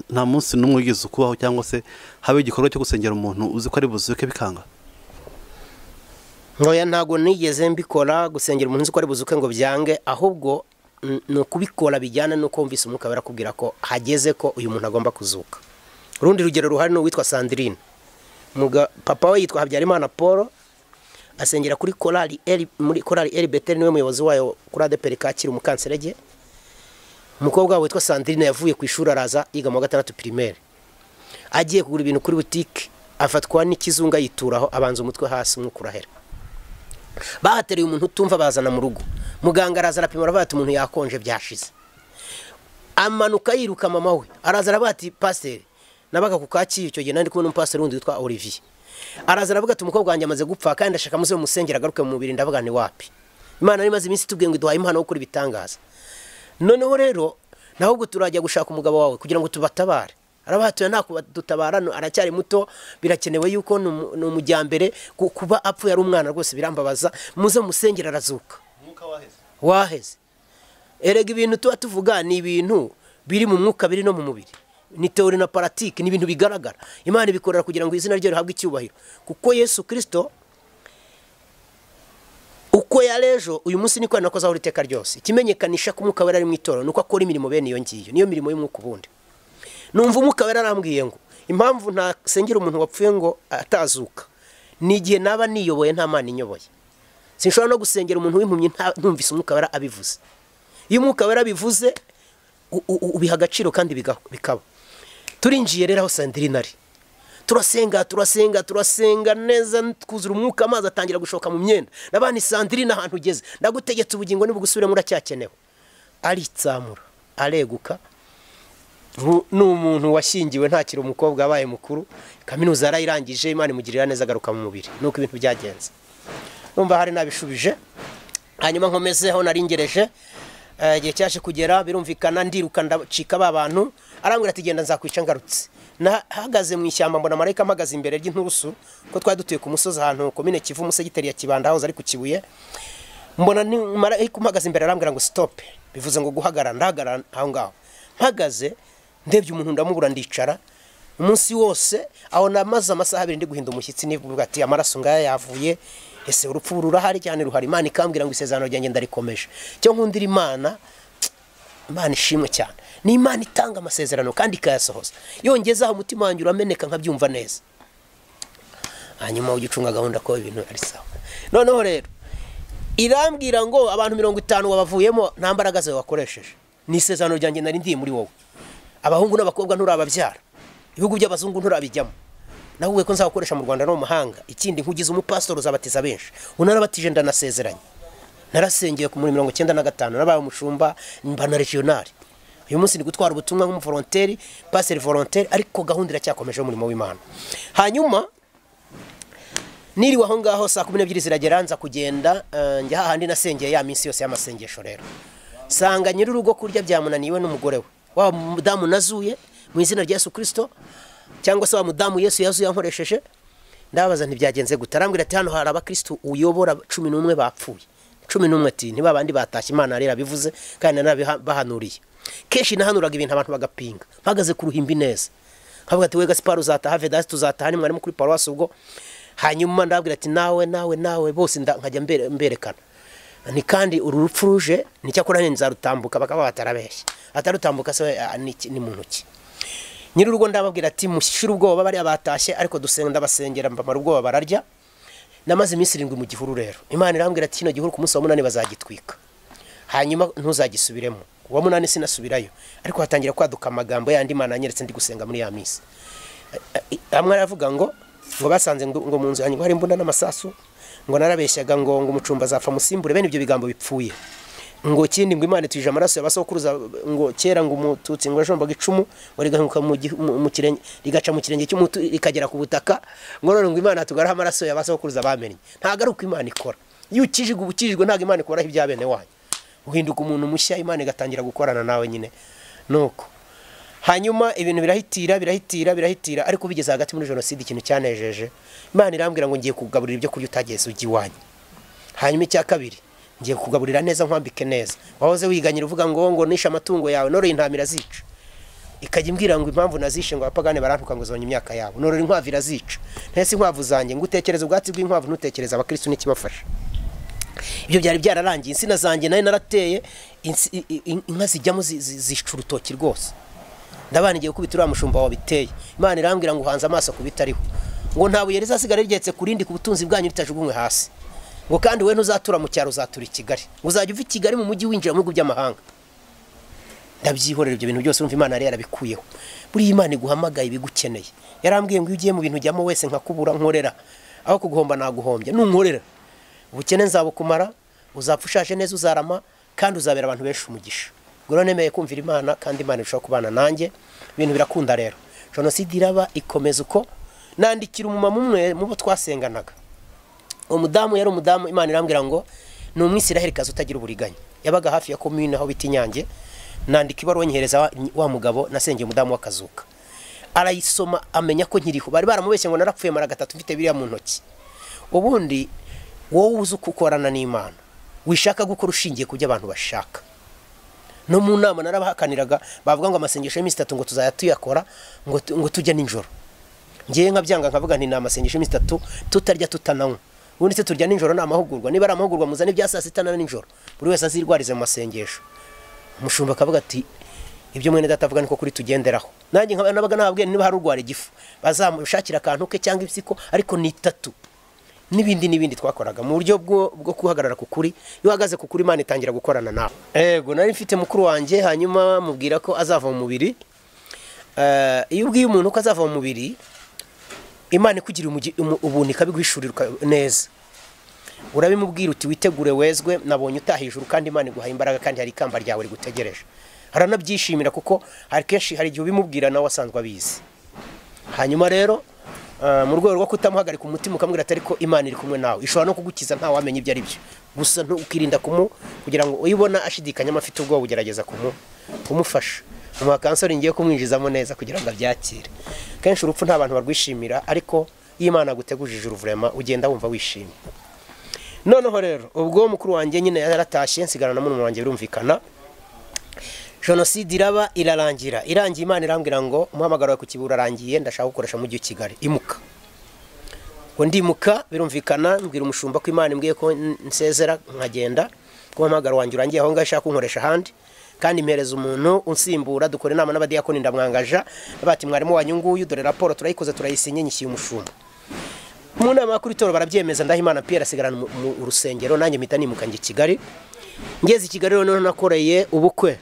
Speaker 2: nta munsi n'umwe wigeze ukubaho cyangwa se haba igikorwa cyo gusengera umuntu uzi ko ari buzuke bikanga
Speaker 1: ntoya ntabwo nigeze mbikora gusengera umuntu uzi ko ari buzuke ngo byange ahubwo ni ukubikora bijyana n'uko wumvise umwuka barakubwira ko hageze ko uyu muntu agomba kuzuka urundi rugero ruhari ni uwitwa sandirine papa we yitwa habyarimana paul asengera kuri korali eri muri korali eri beteri niwe muyobozi wayo kuri adeperi kacyiru umukanserege umukobwa witwa sandirine yavuye ku ishuri araza yiga mu wa gatandatu pirimeri agiye kugura ibintu kuri butike afatwa n'ikizunga yituraho abanza umutwe hasi umwuka urahera bahatereye umuntu utumva bazana mu rugo muganga araza arapima aravuga ati umuntu yakonje byashize amanuka yiruka mama we araza aravuga ati pasiteri nabaga ku kacyiru icyo gihe nari kumwe n'umupasiteri wundi witwa olivier araza aravuga ati umukobwa wanjye amaze gupfa kandi ashaka muze musengera agaruke mu mubiri ndavuga ni wapi imana yari imaze iminsi itubwiye ngo iduhaye impano yo gukora ibitangaza noneho rero ntabwo turajya gushaka umugabo wawe kugira ngo tubatabare arabahatuye nta kubadutabara aracyari muto birakenewe yuko ni umujyambere kuba apfuye ari umwana rwose birambabaza muze musengera arazuka waheze erega ibintu tuba tuvuga ni ibintu biri mu mwuka biri no mu mubiri ni teori na paratike ni ibintu bigaragara imana ibikorera kugira ngo izina rye rihabwe icyubahiro kuko yesu kirisito uko yarejo uyu munsi niko yanakoze aho iteka ryose ikimenyekanisha ko umwuka wera ari mu itorero ni uko akora imirimo bene iyo ngiyo niyo mirimo y'umwuka ubundi numva umwuka wera arambwiye ngo impamvu ntasengera umuntu wapfuye ngo atazuka ni igihe naba niyoboye nta mwana inyoboye sinshobora no gusengera umuntu w'impumyi ntumvise umwuka wera abivuze iyo umwuka wera abivuze ubiha agaciro kandi bikaba turinjiye rero aho sandirine ari turasenga turasenga turasenga neza twuzura umwuka amazi atangira gushoka mu myenda n'abandi sandiri n'ahantu ugeze ndagutegetse ubugingo nibugusubiremo uracyakenewe aritsamura areguka ni umuntu washyingiwe ntakiri umukobwa wabaye mukuru kaminuza yarayirangije imana imugirira neza agaruka mu mubiri nuko ibintu byagenze numva hari nabishubije hanyuma nkomezeho naringereje igihe cyaje kugera birumvikana ndiruka ndacika ba bantu arambwira ati genda nzakwica ngarutse nahagaze mu ishyamba mbona marayika amagaze imbere ry'inturusu ko twari dutuye ku musozi ahantu komine kivu umusegiteri ya kibanda aho ari ku kibuye mbona marayika umagaze imbere arambwira ngo sitope bivuze ngo guhagarara ndahagarara aho ngaho mpagaze ndebye umuntu ndamubura ndicara umunsi wose aho namaze amasaha abiri ndi guhinda umushyitsi nivuga ati amaraso ngaya yavuye ese urupfu rurahari cyane ruhari imana ikambwira ngo isezerano ryanjye ndarikomeje cyo nkundira imana imana ishimwe cyane ni imana itanga amasezerano kandi ikayasohoza yongezaho umutima wanjye urameneka nkabyumva neza hanyuma ujya ucunga gahunda ko ibintu ari sawa noneho rero irambwira ngo abantu mirongo itanu wabavuyemo nta mbaraga zawe wakoresheje ni isezerano ryanjye nari ndiye muri wowe abahungu n'abakobwa nturababyara ibihugu by'abazungu nturabijyamo nawe ko nzakoresha mu rwanda no mu mahanga ikindi nkugize umupasitori uzabatiza benshi unarabatije ndanasezeranye narasengeye ku muri mirongo icyenda na gatanu nabaye umushumba mba na regionali uyu munsi ni gutwara ubutumwa nk'umuvoronteri paseri voronteri ariko gahunda iracyakomeje umurimo w'imana hanyuma niriwe aho ngaho saa kumi n'ebyiri ziragera nza kugenda njya hahandi nasengeye ya minsi yose y'amasengesho rero sanga nyir'urugo kurya byamunaniwe n'umugore we wa mudamu nazuye mu izina rya yesu kirisito cyangwa se wa mudamu yesu yazuye yankoresheje ndabaza ntibyagenze gute arambwira ati hano hari abakirisitu uyobora cumi n'umwe bapfuye cumi n'umwe ati niba bandi batashye imana rero bivuze kandi nanabibahanuriye kenshi nahanuraga ibintu abantu bagapinga mpagaze ku ruhimbi neza nkavuga ati we gasipari uzataha vedasi tuzataha ni mwarimu kuri paruwasi ubwo hanyuma ndababwira ati nawe nawe nawe bose nkajya mberekana ni kandi uru rupfu ruje ni cyakora nzarutambuka bakaba batarabeshya atarutambuka se ni mu ntoki nyir'urugo ndababwira ati mushyire ubwoba bariya batashye ariko dusenda basengera mbamara ubwoba bararya namaze iminsi irindwi mu gihuru rero imana irambwira ati kino gihuru ku munsi wa munani bazagitwika hanyuma ntuzagisubiremo uwa munani sinasubirayo ariko hatangira kwaduka amagambo yandi mana yanyeretse ndi gusenga muri ya minsi hamwe aravuga ngo ngo basanze ngo mu nzu yanjye ngo hari imbunda n'amasasu ngo narabeshyaga ngo ngo umucumba azapfa musimbure bene ibyo bigambo bipfuye ngo kindi ngo imana ituje amaraso y'abasokuruza ngo kera ngo umututsi ngo yajombaga icumu ngo rigahinguka mu kirenge rigaca mu kirenge cy'umutu rikagera ku butaka ngo none ngo imana tugaraho amaraso y'abasokuruza bamenye ntabwo ari uko imana ikora iyo ukijijwe ubukijijwe ntabwo imana ikoraho ibya bene wanyu uhinduka umuntu mushya imana igatangira gukorana nawe nyine nuko hanyuma ibintu birahitira birahitira birahitira ariko bigeze hagati muri jenoside ikintu cyanejeje imana irambwira ngo ngiye kugaburira ibyo kurya utageze ujya iwanyu hanyuma icya kabiri ngiye kugaburira neza nkwambike neza wahoze wiganyira uvuga ngo ngo nishe amatungo yawe noroye intama irazica ikajya imbwira ngo impamvu nazishe ngo abapagane barantuka ngo zonye imyaka yabo norora inkwavu irazica ntese inkwavu zanjye ngo utekereze ubwatsi bw'inkwavu ntutekereze abakirisitu n'ikibafasha ibyo byari byararangiye insina zanjye nayo narateye inka zijyamo zica urutoki rwose ndabana igihe gukubita uriya mushumba wabiteye imana irambwira ngo uhanze amaso ku bitariho ngo nta buye rizasigara rigetse ku rindi ku butunzi bwanyu ritajugunywe hasi ngo kandi wowe ntuzatura mu cyaro uzatura i kigali ngo uzajya uva i kigali mu mujyi winjira mu bihugu by'amahanga ndabyihorera ibyo bintu byose wumva imana yari yarabikuyeho buriya imana iguhamagaye ibigukeneye yarambwiye ngo iyo ugiye mu bintu ujyamo wese nkakubura nkorera aho kuguhomba naguhombya nunkorera ubukene nzabukumara uzapfa ushaje neza uzarama kandi uzabera abantu benshi umugisha ngo none nemeye kumvira imana kandi imana irushaho kubana nanjye ibintu birakunda rero jenoside iraba ikomeza uko nandikira umumama umwe mu bo twasenganaga umudamu yari umudamu imana irambwira ngo ni umwisirahirikazi utagira uburiganya yabaga hafi ya komine aho bita inyange nandika ibaruwa nyihereza wa mugabo nasengeye umudamu w'akazuka arayisoma amenya ko nkiriho bari baramubeshye ngo narapfuye mara gatatu mfite biriya mu ntoki ubundi wowe uzi uko ukorana n'imana wishaka gukora ushingiye ku byo abantu bashaka no mu nama narabahakaniraga bavuga ngo amasengesho y'iminsi itatu ngo tuzajya tuyakora ngo tujya nijoro ngewe nkabyanga nkavuga nti ni amasengesho y'iminsi itatu tutarya tutananywa ubundi se turya nijoro ni amahugurwa niba ari amahugurwa muzane ibya saa sita na nijoro buri wese azirwarize mu masengesho umushumba akavuga ati ibyo mwene data avuga niko kuri tugenderaho nanjye nkaba nabaga nababwiye niba hari urwara igifu bazamushakira akantu ke cyangwa ibisiko ariko ni itatu n'ibindi n'ibindi twakoraga mu buryo bwo guhagarara ku kuri iyo uhagaze ku kuri imana itangira gukorana nawe yego nari mfite mukuru wanjye hanyuma mubwira ko azava mu mubiri iyo ubwiye umuntu ko azava mu mubiri imana ikugira ubuntu ikabiguhishurirwa neza urabimubwira uti witegure wezwe nabonye utahijuru kandi imana iguhaye imbaraga kandi hari ikamba ryawe rigutegereje haranabyishimira kuko hari kenshi hari igihe ubimubwira nawe asanzwe abizi hanyuma rero mu rwego rwo kutamuhagarika umutima ukamubwira ati ariko imana iri kumwe nawe ishobora no kugukiza nta wamenya ibyo ari byo gusa ukirinda kumu kugira ngo uyibona ashidikanya afite ubwoba ugerageza kumufasha mu makansori ngiye kumwinjizamo neza kugira ngo abyakire kenshi urupfu nta bantu barwishimira ariko iyo imana yagutegujije uruvurema ugenda wumva wishimye noneho rero ubwo mukuru wanjye nyine yaratashye nsigarana n'umuntu wanjye birumvikana jenoside iraba irarangira irangiye imana irambwira ngo umuhamagaro wawe ku kibura arangiye ndashaka gukoresha mujyi wa kigali imuka ngo ndimuka birumvikana mbwira umushumba ko imana imbwiye ko nsezera nkagenda ko umuhamagaro wanjye urangiye aho ngaho ashaka kunkoresha ahandi kandi mpereza umuntu unsimbura dukora inama n'abadiyakoni ndamwangaja bati mwarimu wanyu nguyu dore raporo turayikoze turayisinye nyishyiye umushumba mu nama kuri toro barabyemeza ndahimana Pierre asigarana mu rusengero nanjye mpita nimuka njye Kigali ngeze i Kigali noneho nakoreye ubukwe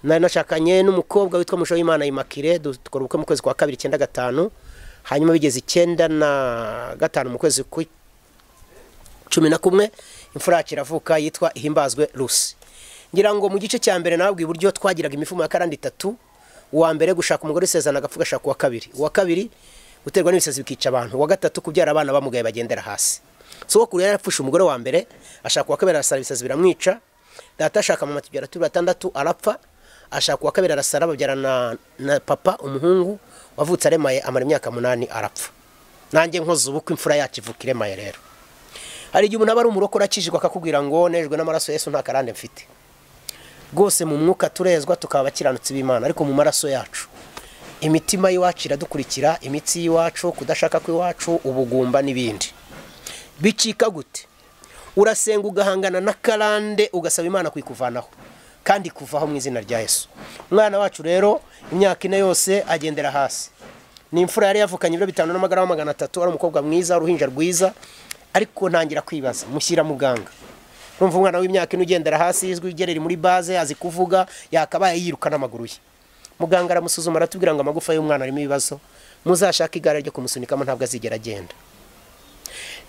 Speaker 1: nari nashakanye n'umukobwa witwa Musho w'Imana Imakire dukora ubukwe mu kwezi kwa kabiri icyenda gatanu hanyuma bigeze icyenda na gatanu mu kwezi ku cumi na kumwe imfura yacu iravuka yitwa Ihimbazwe Lucy ngira ngo mu gice cya mbere nabwo iburyo twagiraga imifumo ya karandi itatu uwa mbere gushaka umugore usezerana agapfu gashaka uwa kabiri uwa kabiri guterwa n'ibisazi bikica abantu uwa gatatu kubyara abana bamugaye bagendera hasi sogokuru yari yarapfushe umugore wa mbere ashaka uwa kabiri arasara ibisazi biramwica data ashaka mama tubyara turi batandatu arapfa ashaka uwa kabiri arasara babyarana na papa umuhungu wavutse aremaye amara imyaka munani arapfa nanjye nkoze ubukwe imfura yacu ivuka iremaye rero hari igihe umuntu aba ari umurokore akijijwe akakubwira ngo nejwe n'amaraso yesu nta karande mfite rwose mu mwuka turezwa tukaba abakiranutsi b'imana ariko mu maraso yacu imitima y'iwacu iradukurikira imitsi y'iwacu kudashaka kw'iwacu ubugumba n'ibindi bicika gute urasenga ugahangana na karande ugasaba imana kuyikuvanaho kandi kuvaho mu izina rya yesu umwana wacu rero imyaka ine yose agendera hasi ni imfura yari yavukanye ibiro bitanu n'amagarama magana atatu ari umukobwa mwiza uruhinja rwiza ariko ntangira kwibaza mushyira muganga urumva umwana w'imyaka ine ugendera hasi izwi ugerera muri baze azi kuvuga yakabaye yiruka n'amaguru ye muganga aramusuzuma aratubwira ngo amagufa y'umwana arimo ibibazo muzashake igare ryo kumusunikamo ntabwo azigera agenda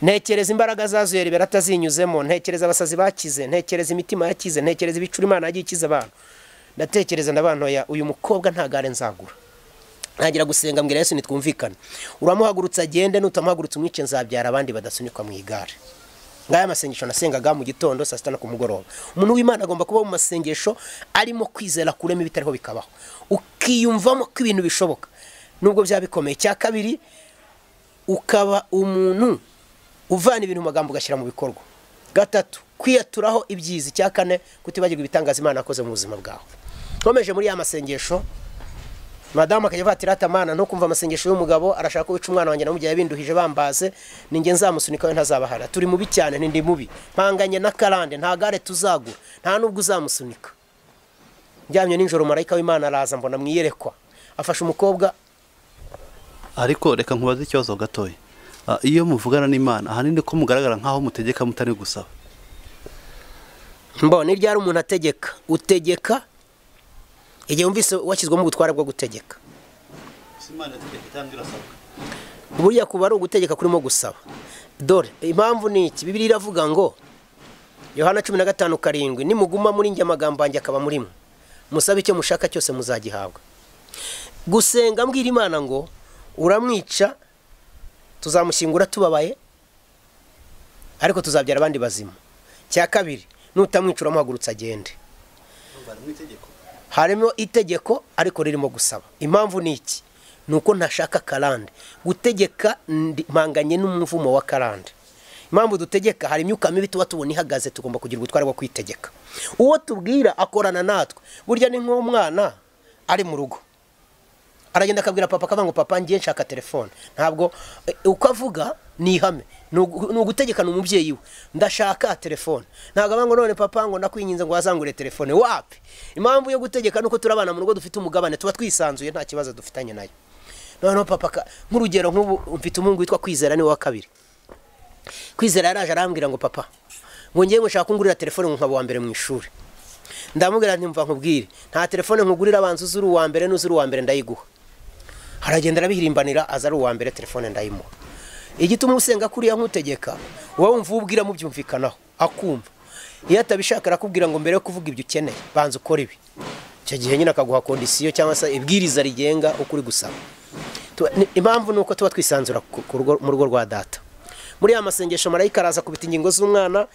Speaker 1: ntekereza imbaraga zazo yari atazinyuzemo ntekereza abasazi bakize ntekereza imitima yakize ntekereza ibicuri imana yagiye ikiza abantu ndatekereza n'abantoya uyu mukobwa nta gare nzagura ntagira gusenga mbwira yesu nitwumvikane uramuhagurutse agende nutamuhagurutse umwice nzabyara abandi badasunikwa mu igare ngaya masengesho nasengaga mu gitondo saa sita no ku mugoroba umuntu w'imana agomba kuba mu masengesho arimo kwizera kurema ibitariho bikabaho ukiyumvamo ko ibintu bishoboka nubwo byaba bikomeye cya kabiri ukaba umuntu uvana ibintu mu magambo ugashyira mu bikorwa gatatu kwiyaturaho ibyiza icya kane kutibagirwa ibitangaza imana yakoze mu buzima bwawe nkomeje muri ya masengesho madamu akajya avatira atamana no kumva amasengesho y'umugabo arashaka ko wica umwana wanjye na mugihe binduhije bambaze ninjye nzamusunikaho ntazabahara turi mubi cyane n'indi mubi mpanganye na karande nta gare tuzagura nta n'ubwo uzamusunika njyamye nijoro marayika w'imana araza mbona mwiyerekwa afashe umukobwa
Speaker 2: ariko reka nkubaze ikibazo gatoya Ah, iyo muvugana n'imana ahanini ko mugaragara nk'aho mutegeka mutari gusaba
Speaker 1: mbona iryo ari umuntu ategeka utegeka igihe wumvise washyizwemo ubutware bwo gutegeka buriya kuba ari ugutegeka kurimo gusaba dore impamvu ni iki bibiri iravuga ngo yohana cumi na gatanu karindwi nimuguma muri njye amagambo yanjye akaba murimo musabe icyo mushaka cyose muzagihabwa gusenga mbwira imana ngo uramwica tuzamushyingura tubabaye ariko tuzabyara abandi bazima cya kabiri nutamwica uramuhagurutse agende harimo itegeko ariko ririmo gusaba impamvu ni iki ni uko ntashaka karande gutegeka mpanganye n'umuvumo wa karande impamvu dutegeka hari imyuka mibi tuba tubona ihagaze tugomba kugira ubutware bwo kwitegeka uwo tubwira akorana natwe burya ni nk'umwana ari mu rugo aragenda akabwira papa akavuga ngo papa ngiye nshaka telefone ntabwo uko avuga ni ihame ni ugutegekana umubyeyi we ndashaka telefone ntabwo avuga ngo none papa ngo nakwinginze ngo wazangure telefone wapi impamvu yo gutegeka ni uko turi abana mu rugo dufite umugabane tuba twisanzuye nta kibazo dufitanye nayo noneho papa nk'urugero nk'ubu mfite umuhungu witwa kwizera niwe wa kabiri kwizera yaraje arambwira ngo papa ngo ngiye ngo nshaka ngurira telefone nkaba uwa mbere mu ishuri ndamubwira ntimva nkubwire nta telefone nkugurira abanza uzuri uwa mbere n'uzuri uwa mbere ndayiguha haragenda arabihirimbanira aza ari uwa mbere telefone ndayimuha igituma usenga kuriya nkutegeka wowe wumva ubwira mubyumvikanaho akumva iyo atabishaka arakubwira ngo mbere yo kuvuga ibyo ukeneye banza ukora ibi icyo gihe nyine akaguha kondisiyo cyangwa se ibwiriza rigenga uko uri gusaba impamvu ni uko tuba twisanzura mu rugo rwa data muri ya masengesho marayika araza kubita ingingo z'umwana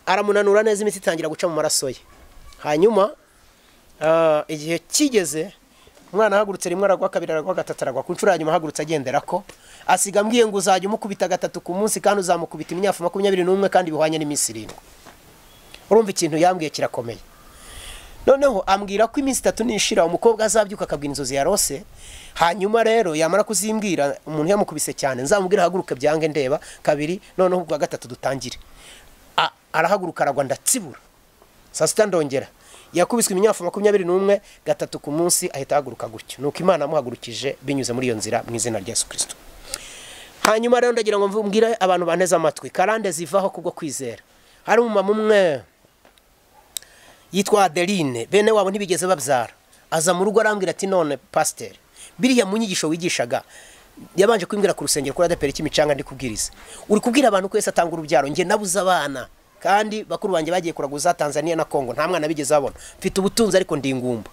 Speaker 1: aramunanura neza imiti itangira guca mu maraso ye hanyuma igihe kigeze umwana ahagurutse rimwe aragwa kabiri aragwa gatatu aragwa ku nshuro hanyuma ahagurutse agendera ko asiga ambwiye ngo uzajya umukubita gatatu ku munsi kandi uzamukubita imyafu makumyabiri n'umwe kandi bihwanye n'iminsi irindwi urumva ikintu yambwiye kirakomeye noneho ambwira ko iminsi itatu nishira umukobwa azabyuka akabwira inzozi yarose hanyuma rero yamara kuzimbwira umuntu yamukubise cyane nzamubwira ahaguruke byange ndeba kabiri noneho ubwa gatatu dutangire arahaguruka aragwa ndatsibura saa sita ndongera yakubiswe imyaka makumyabiri n'umwe gatatu ku munsi ahita ahaguruka gutyo ni uko imana yamuhagurukije binyuze muri iyo nzira mu izina rya yesu kirisito hanyuma rero ndagira ngo mbwire abantu baneze amatwi karande zivaho kubwo kwizera hari umumama umwe yitwa adeline bene wabo ntibigeze babyara aza mu rugo arambwira ati none pasiteri biriya mu nyigisho wigishaga yabanje kubimbwira ku rusengero kuri adaperi cy'imicanga ndi kubwiriza uri kubwira abantu ko wese atanga urubyaro njye nabuze abana kandi bakuru banjye bagiye kuraguza Tanzania na Kongo nta mwana bigeze babona mfite ubutunzi ariko ndi ingumba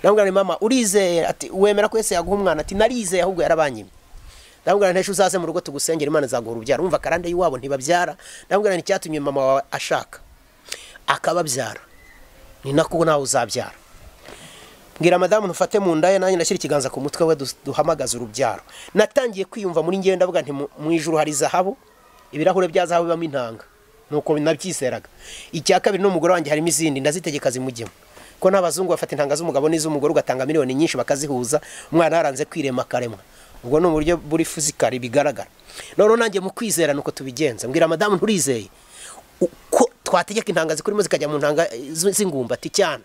Speaker 1: ndamubwira ni mama urizeye ati wemera ko Yesu yaguha umwana ati narizeye ahubwo yarabanyimye ndamubwira nteje uzaze mu rugo tugusengera imana izaguha urubyaro umva karande y'iwabo ntibabyara ndamubwira ni icyatumye mama wawe ashaka akababyara ni nako nawe uzabyara mbwira madamu ntufate mu nda ye nanjye nashyira ikiganza ku mutwe we du- duhamagaze urubyaro natangiye kwiyumva muri ngenda avuga nti "Mu- mu ijuru hari zahabu ibirahure bya zahabu bibamo intanga nuko nabyiseraga icya kabiri n'umugore wanjye harimo izindi ndazitegeka zimujyemo ko n'abazungu bafata intanga z'umugabo n'iz'umugore ugatanga miliyoni nyinshi bakazihuza umwana yaranze kwirema akaremwa ubwo ni uburyo buri fizikari bigaragara noneho nanjye mu kwizera nuko tubigenza mbwira madamu nturizeye uko twategeka intanga zikurimo zikajya mu ntanga eh, z- z'ingumbati cyane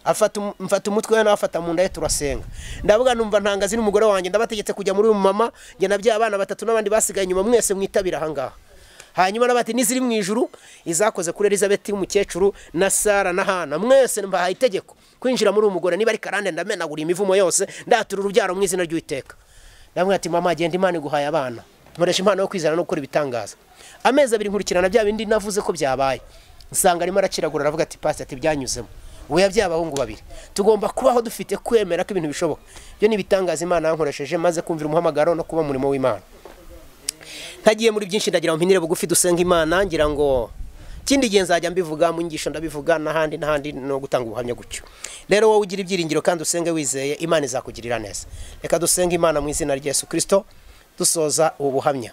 Speaker 1: afata um- mfata umutwe we nawe afata mu nda ye turasenga ndavuga numva ntanga ziri umugore wanjye ndabategetse kujya muri uyu mama njye na bya abana batatu n'abandi basigaye inyuma mwese mwitabira ahangaha hanyuma n'abati n'iziri mu ijuru izakoze kuri elizabeth y'umukecuru na sara na hana mwese mbahaye itegeko kwinjira muri uyu mugore niba ari karande ndamenagura imivumo yose ndatura urubyaro mu izina ry'uwiteka ndamubwira ati mama genda imana iguhaye abana nkoresha impano yo kwizana no gukora ibitangaza amezi abiri nkurikirana bya bindi navuze ko byabaye nsanga arimo araciragura aravuga ati pasi ati byanyuzemo weya by'abahungu babiri tugomba kubaho dufite kwemera ko ibintu bishoboka ibyo ni ibitangaza imana yankoresheje maze kumvira umuhamagaro no kuba umurimo w'imana ntagiye muri byinshi ndagira ngo mpinire bugufi dusenga imana ngira ngo ikindi gihe nzajya mbivuga mu nyigisho ndabivuga n'ahandi n'ahandi no gutanga ubuhamya gutyo rero wowe ugira ibyiringiro kandi usenge wizeye imana izakugirira neza reka dusenge imana mu izina rya yesu kirisito dusoza ubu buhamya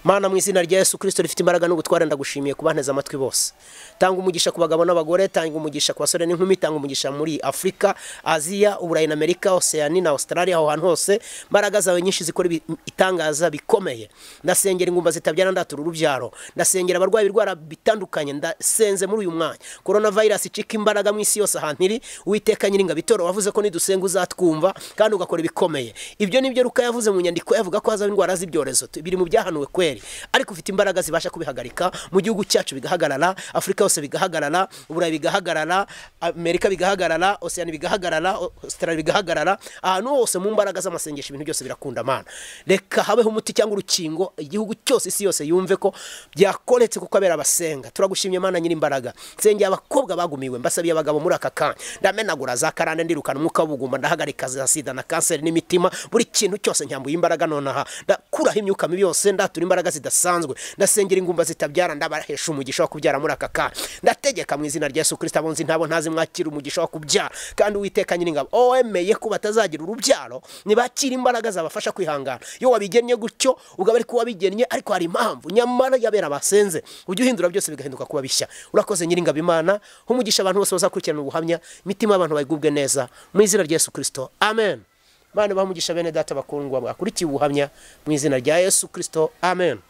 Speaker 1: Mana mu izina rya Yesu Kristo rifite imbaraga n'ubutware ndagushimiye kubanteza amatwi bose. Tanga umugisha ku bagabo n'abagore, tanga umugisha ku basore n'inkumi, tanga umugisha muri Afurika, Aziya, Uburayi na Amerika, Oceania na Australia, aho hantu hose. Mbaraga zawe nyinshi zikora ibi- itangaza bikomeye. Ndasengera ingumba zitabyara ndatura urubyaro. Ndasengera abarwayi birwara bitandukanye ndasenze muri uyu mwanya. Coronavirus icika imbaraga mu isi yose ahantu iri. Uwiteka nyiringa bitoro wavuze ko nidusenga uzatwumva kandi ugakora ibikomeye. Ibyo nibyo Ruka yavuze mu nyandiko yavuga ko hazaba indwara z'ibyorezo. Tu- Biri mu byahanuwe kweri. Ariko ufite imbaraga zibasha kubihagarika mu gihugu cyacu bigahagarara, Afurika yose bigahagarara, Uburayi bigahagarara, Amerika bigahagarara, Oceania bigahagarara, Australia bigahagarara. Ahantu hose mu mbaraga z'amasengesho ibintu byose birakunda mana. Reka habeho umuti cyangwa urukingo igihugu cyose isi yose yumve ko byakoretse kuko abera abasenga. Turagushimye mana nyiri imbaraga. Nsengera abakobwa bagumiwe, mbasabiye abagabo muri aka kanya. Ndamenagura za karande ndirukana umwuka w'ubugumba, ndahagarika za sida na kanseri n'imitima, buri kintu cyose nyambuye imbaraga nonaha. Ndakuraho imyuka mibi yose, ndatura imbaraga zidasanzwe. Ndasengera ingumba zitabyara, ndabahesha umugisha wo kubyara muri aka kanya. Ndategeka mu izina rya Yesu Kristo abonzi ntabo ntazi mwakira umugisha wo kubyara. Kandi Uwiteka nyiringabo, owemeye ko batazagira urubyaro, nibakira imbaraga zabafasha kwihangana. Iyo wabigennye gutyo, ugaba ari ko wabigennye, ariko hari impamvu nyamara yabera basenze. Ujye uhindura byose bigahinduka kuba bishya. Urakoze nyiringabo Imana, umugisha abantu bose bazakurikirana ubuhamya, imitima y'abantu bayigubwe neza. Mu izina rya Yesu Kristo. Amen. Mana bamugisha bene data bakundwa bakurikiye ubuhamya mu izina rya Yesu Kristo amen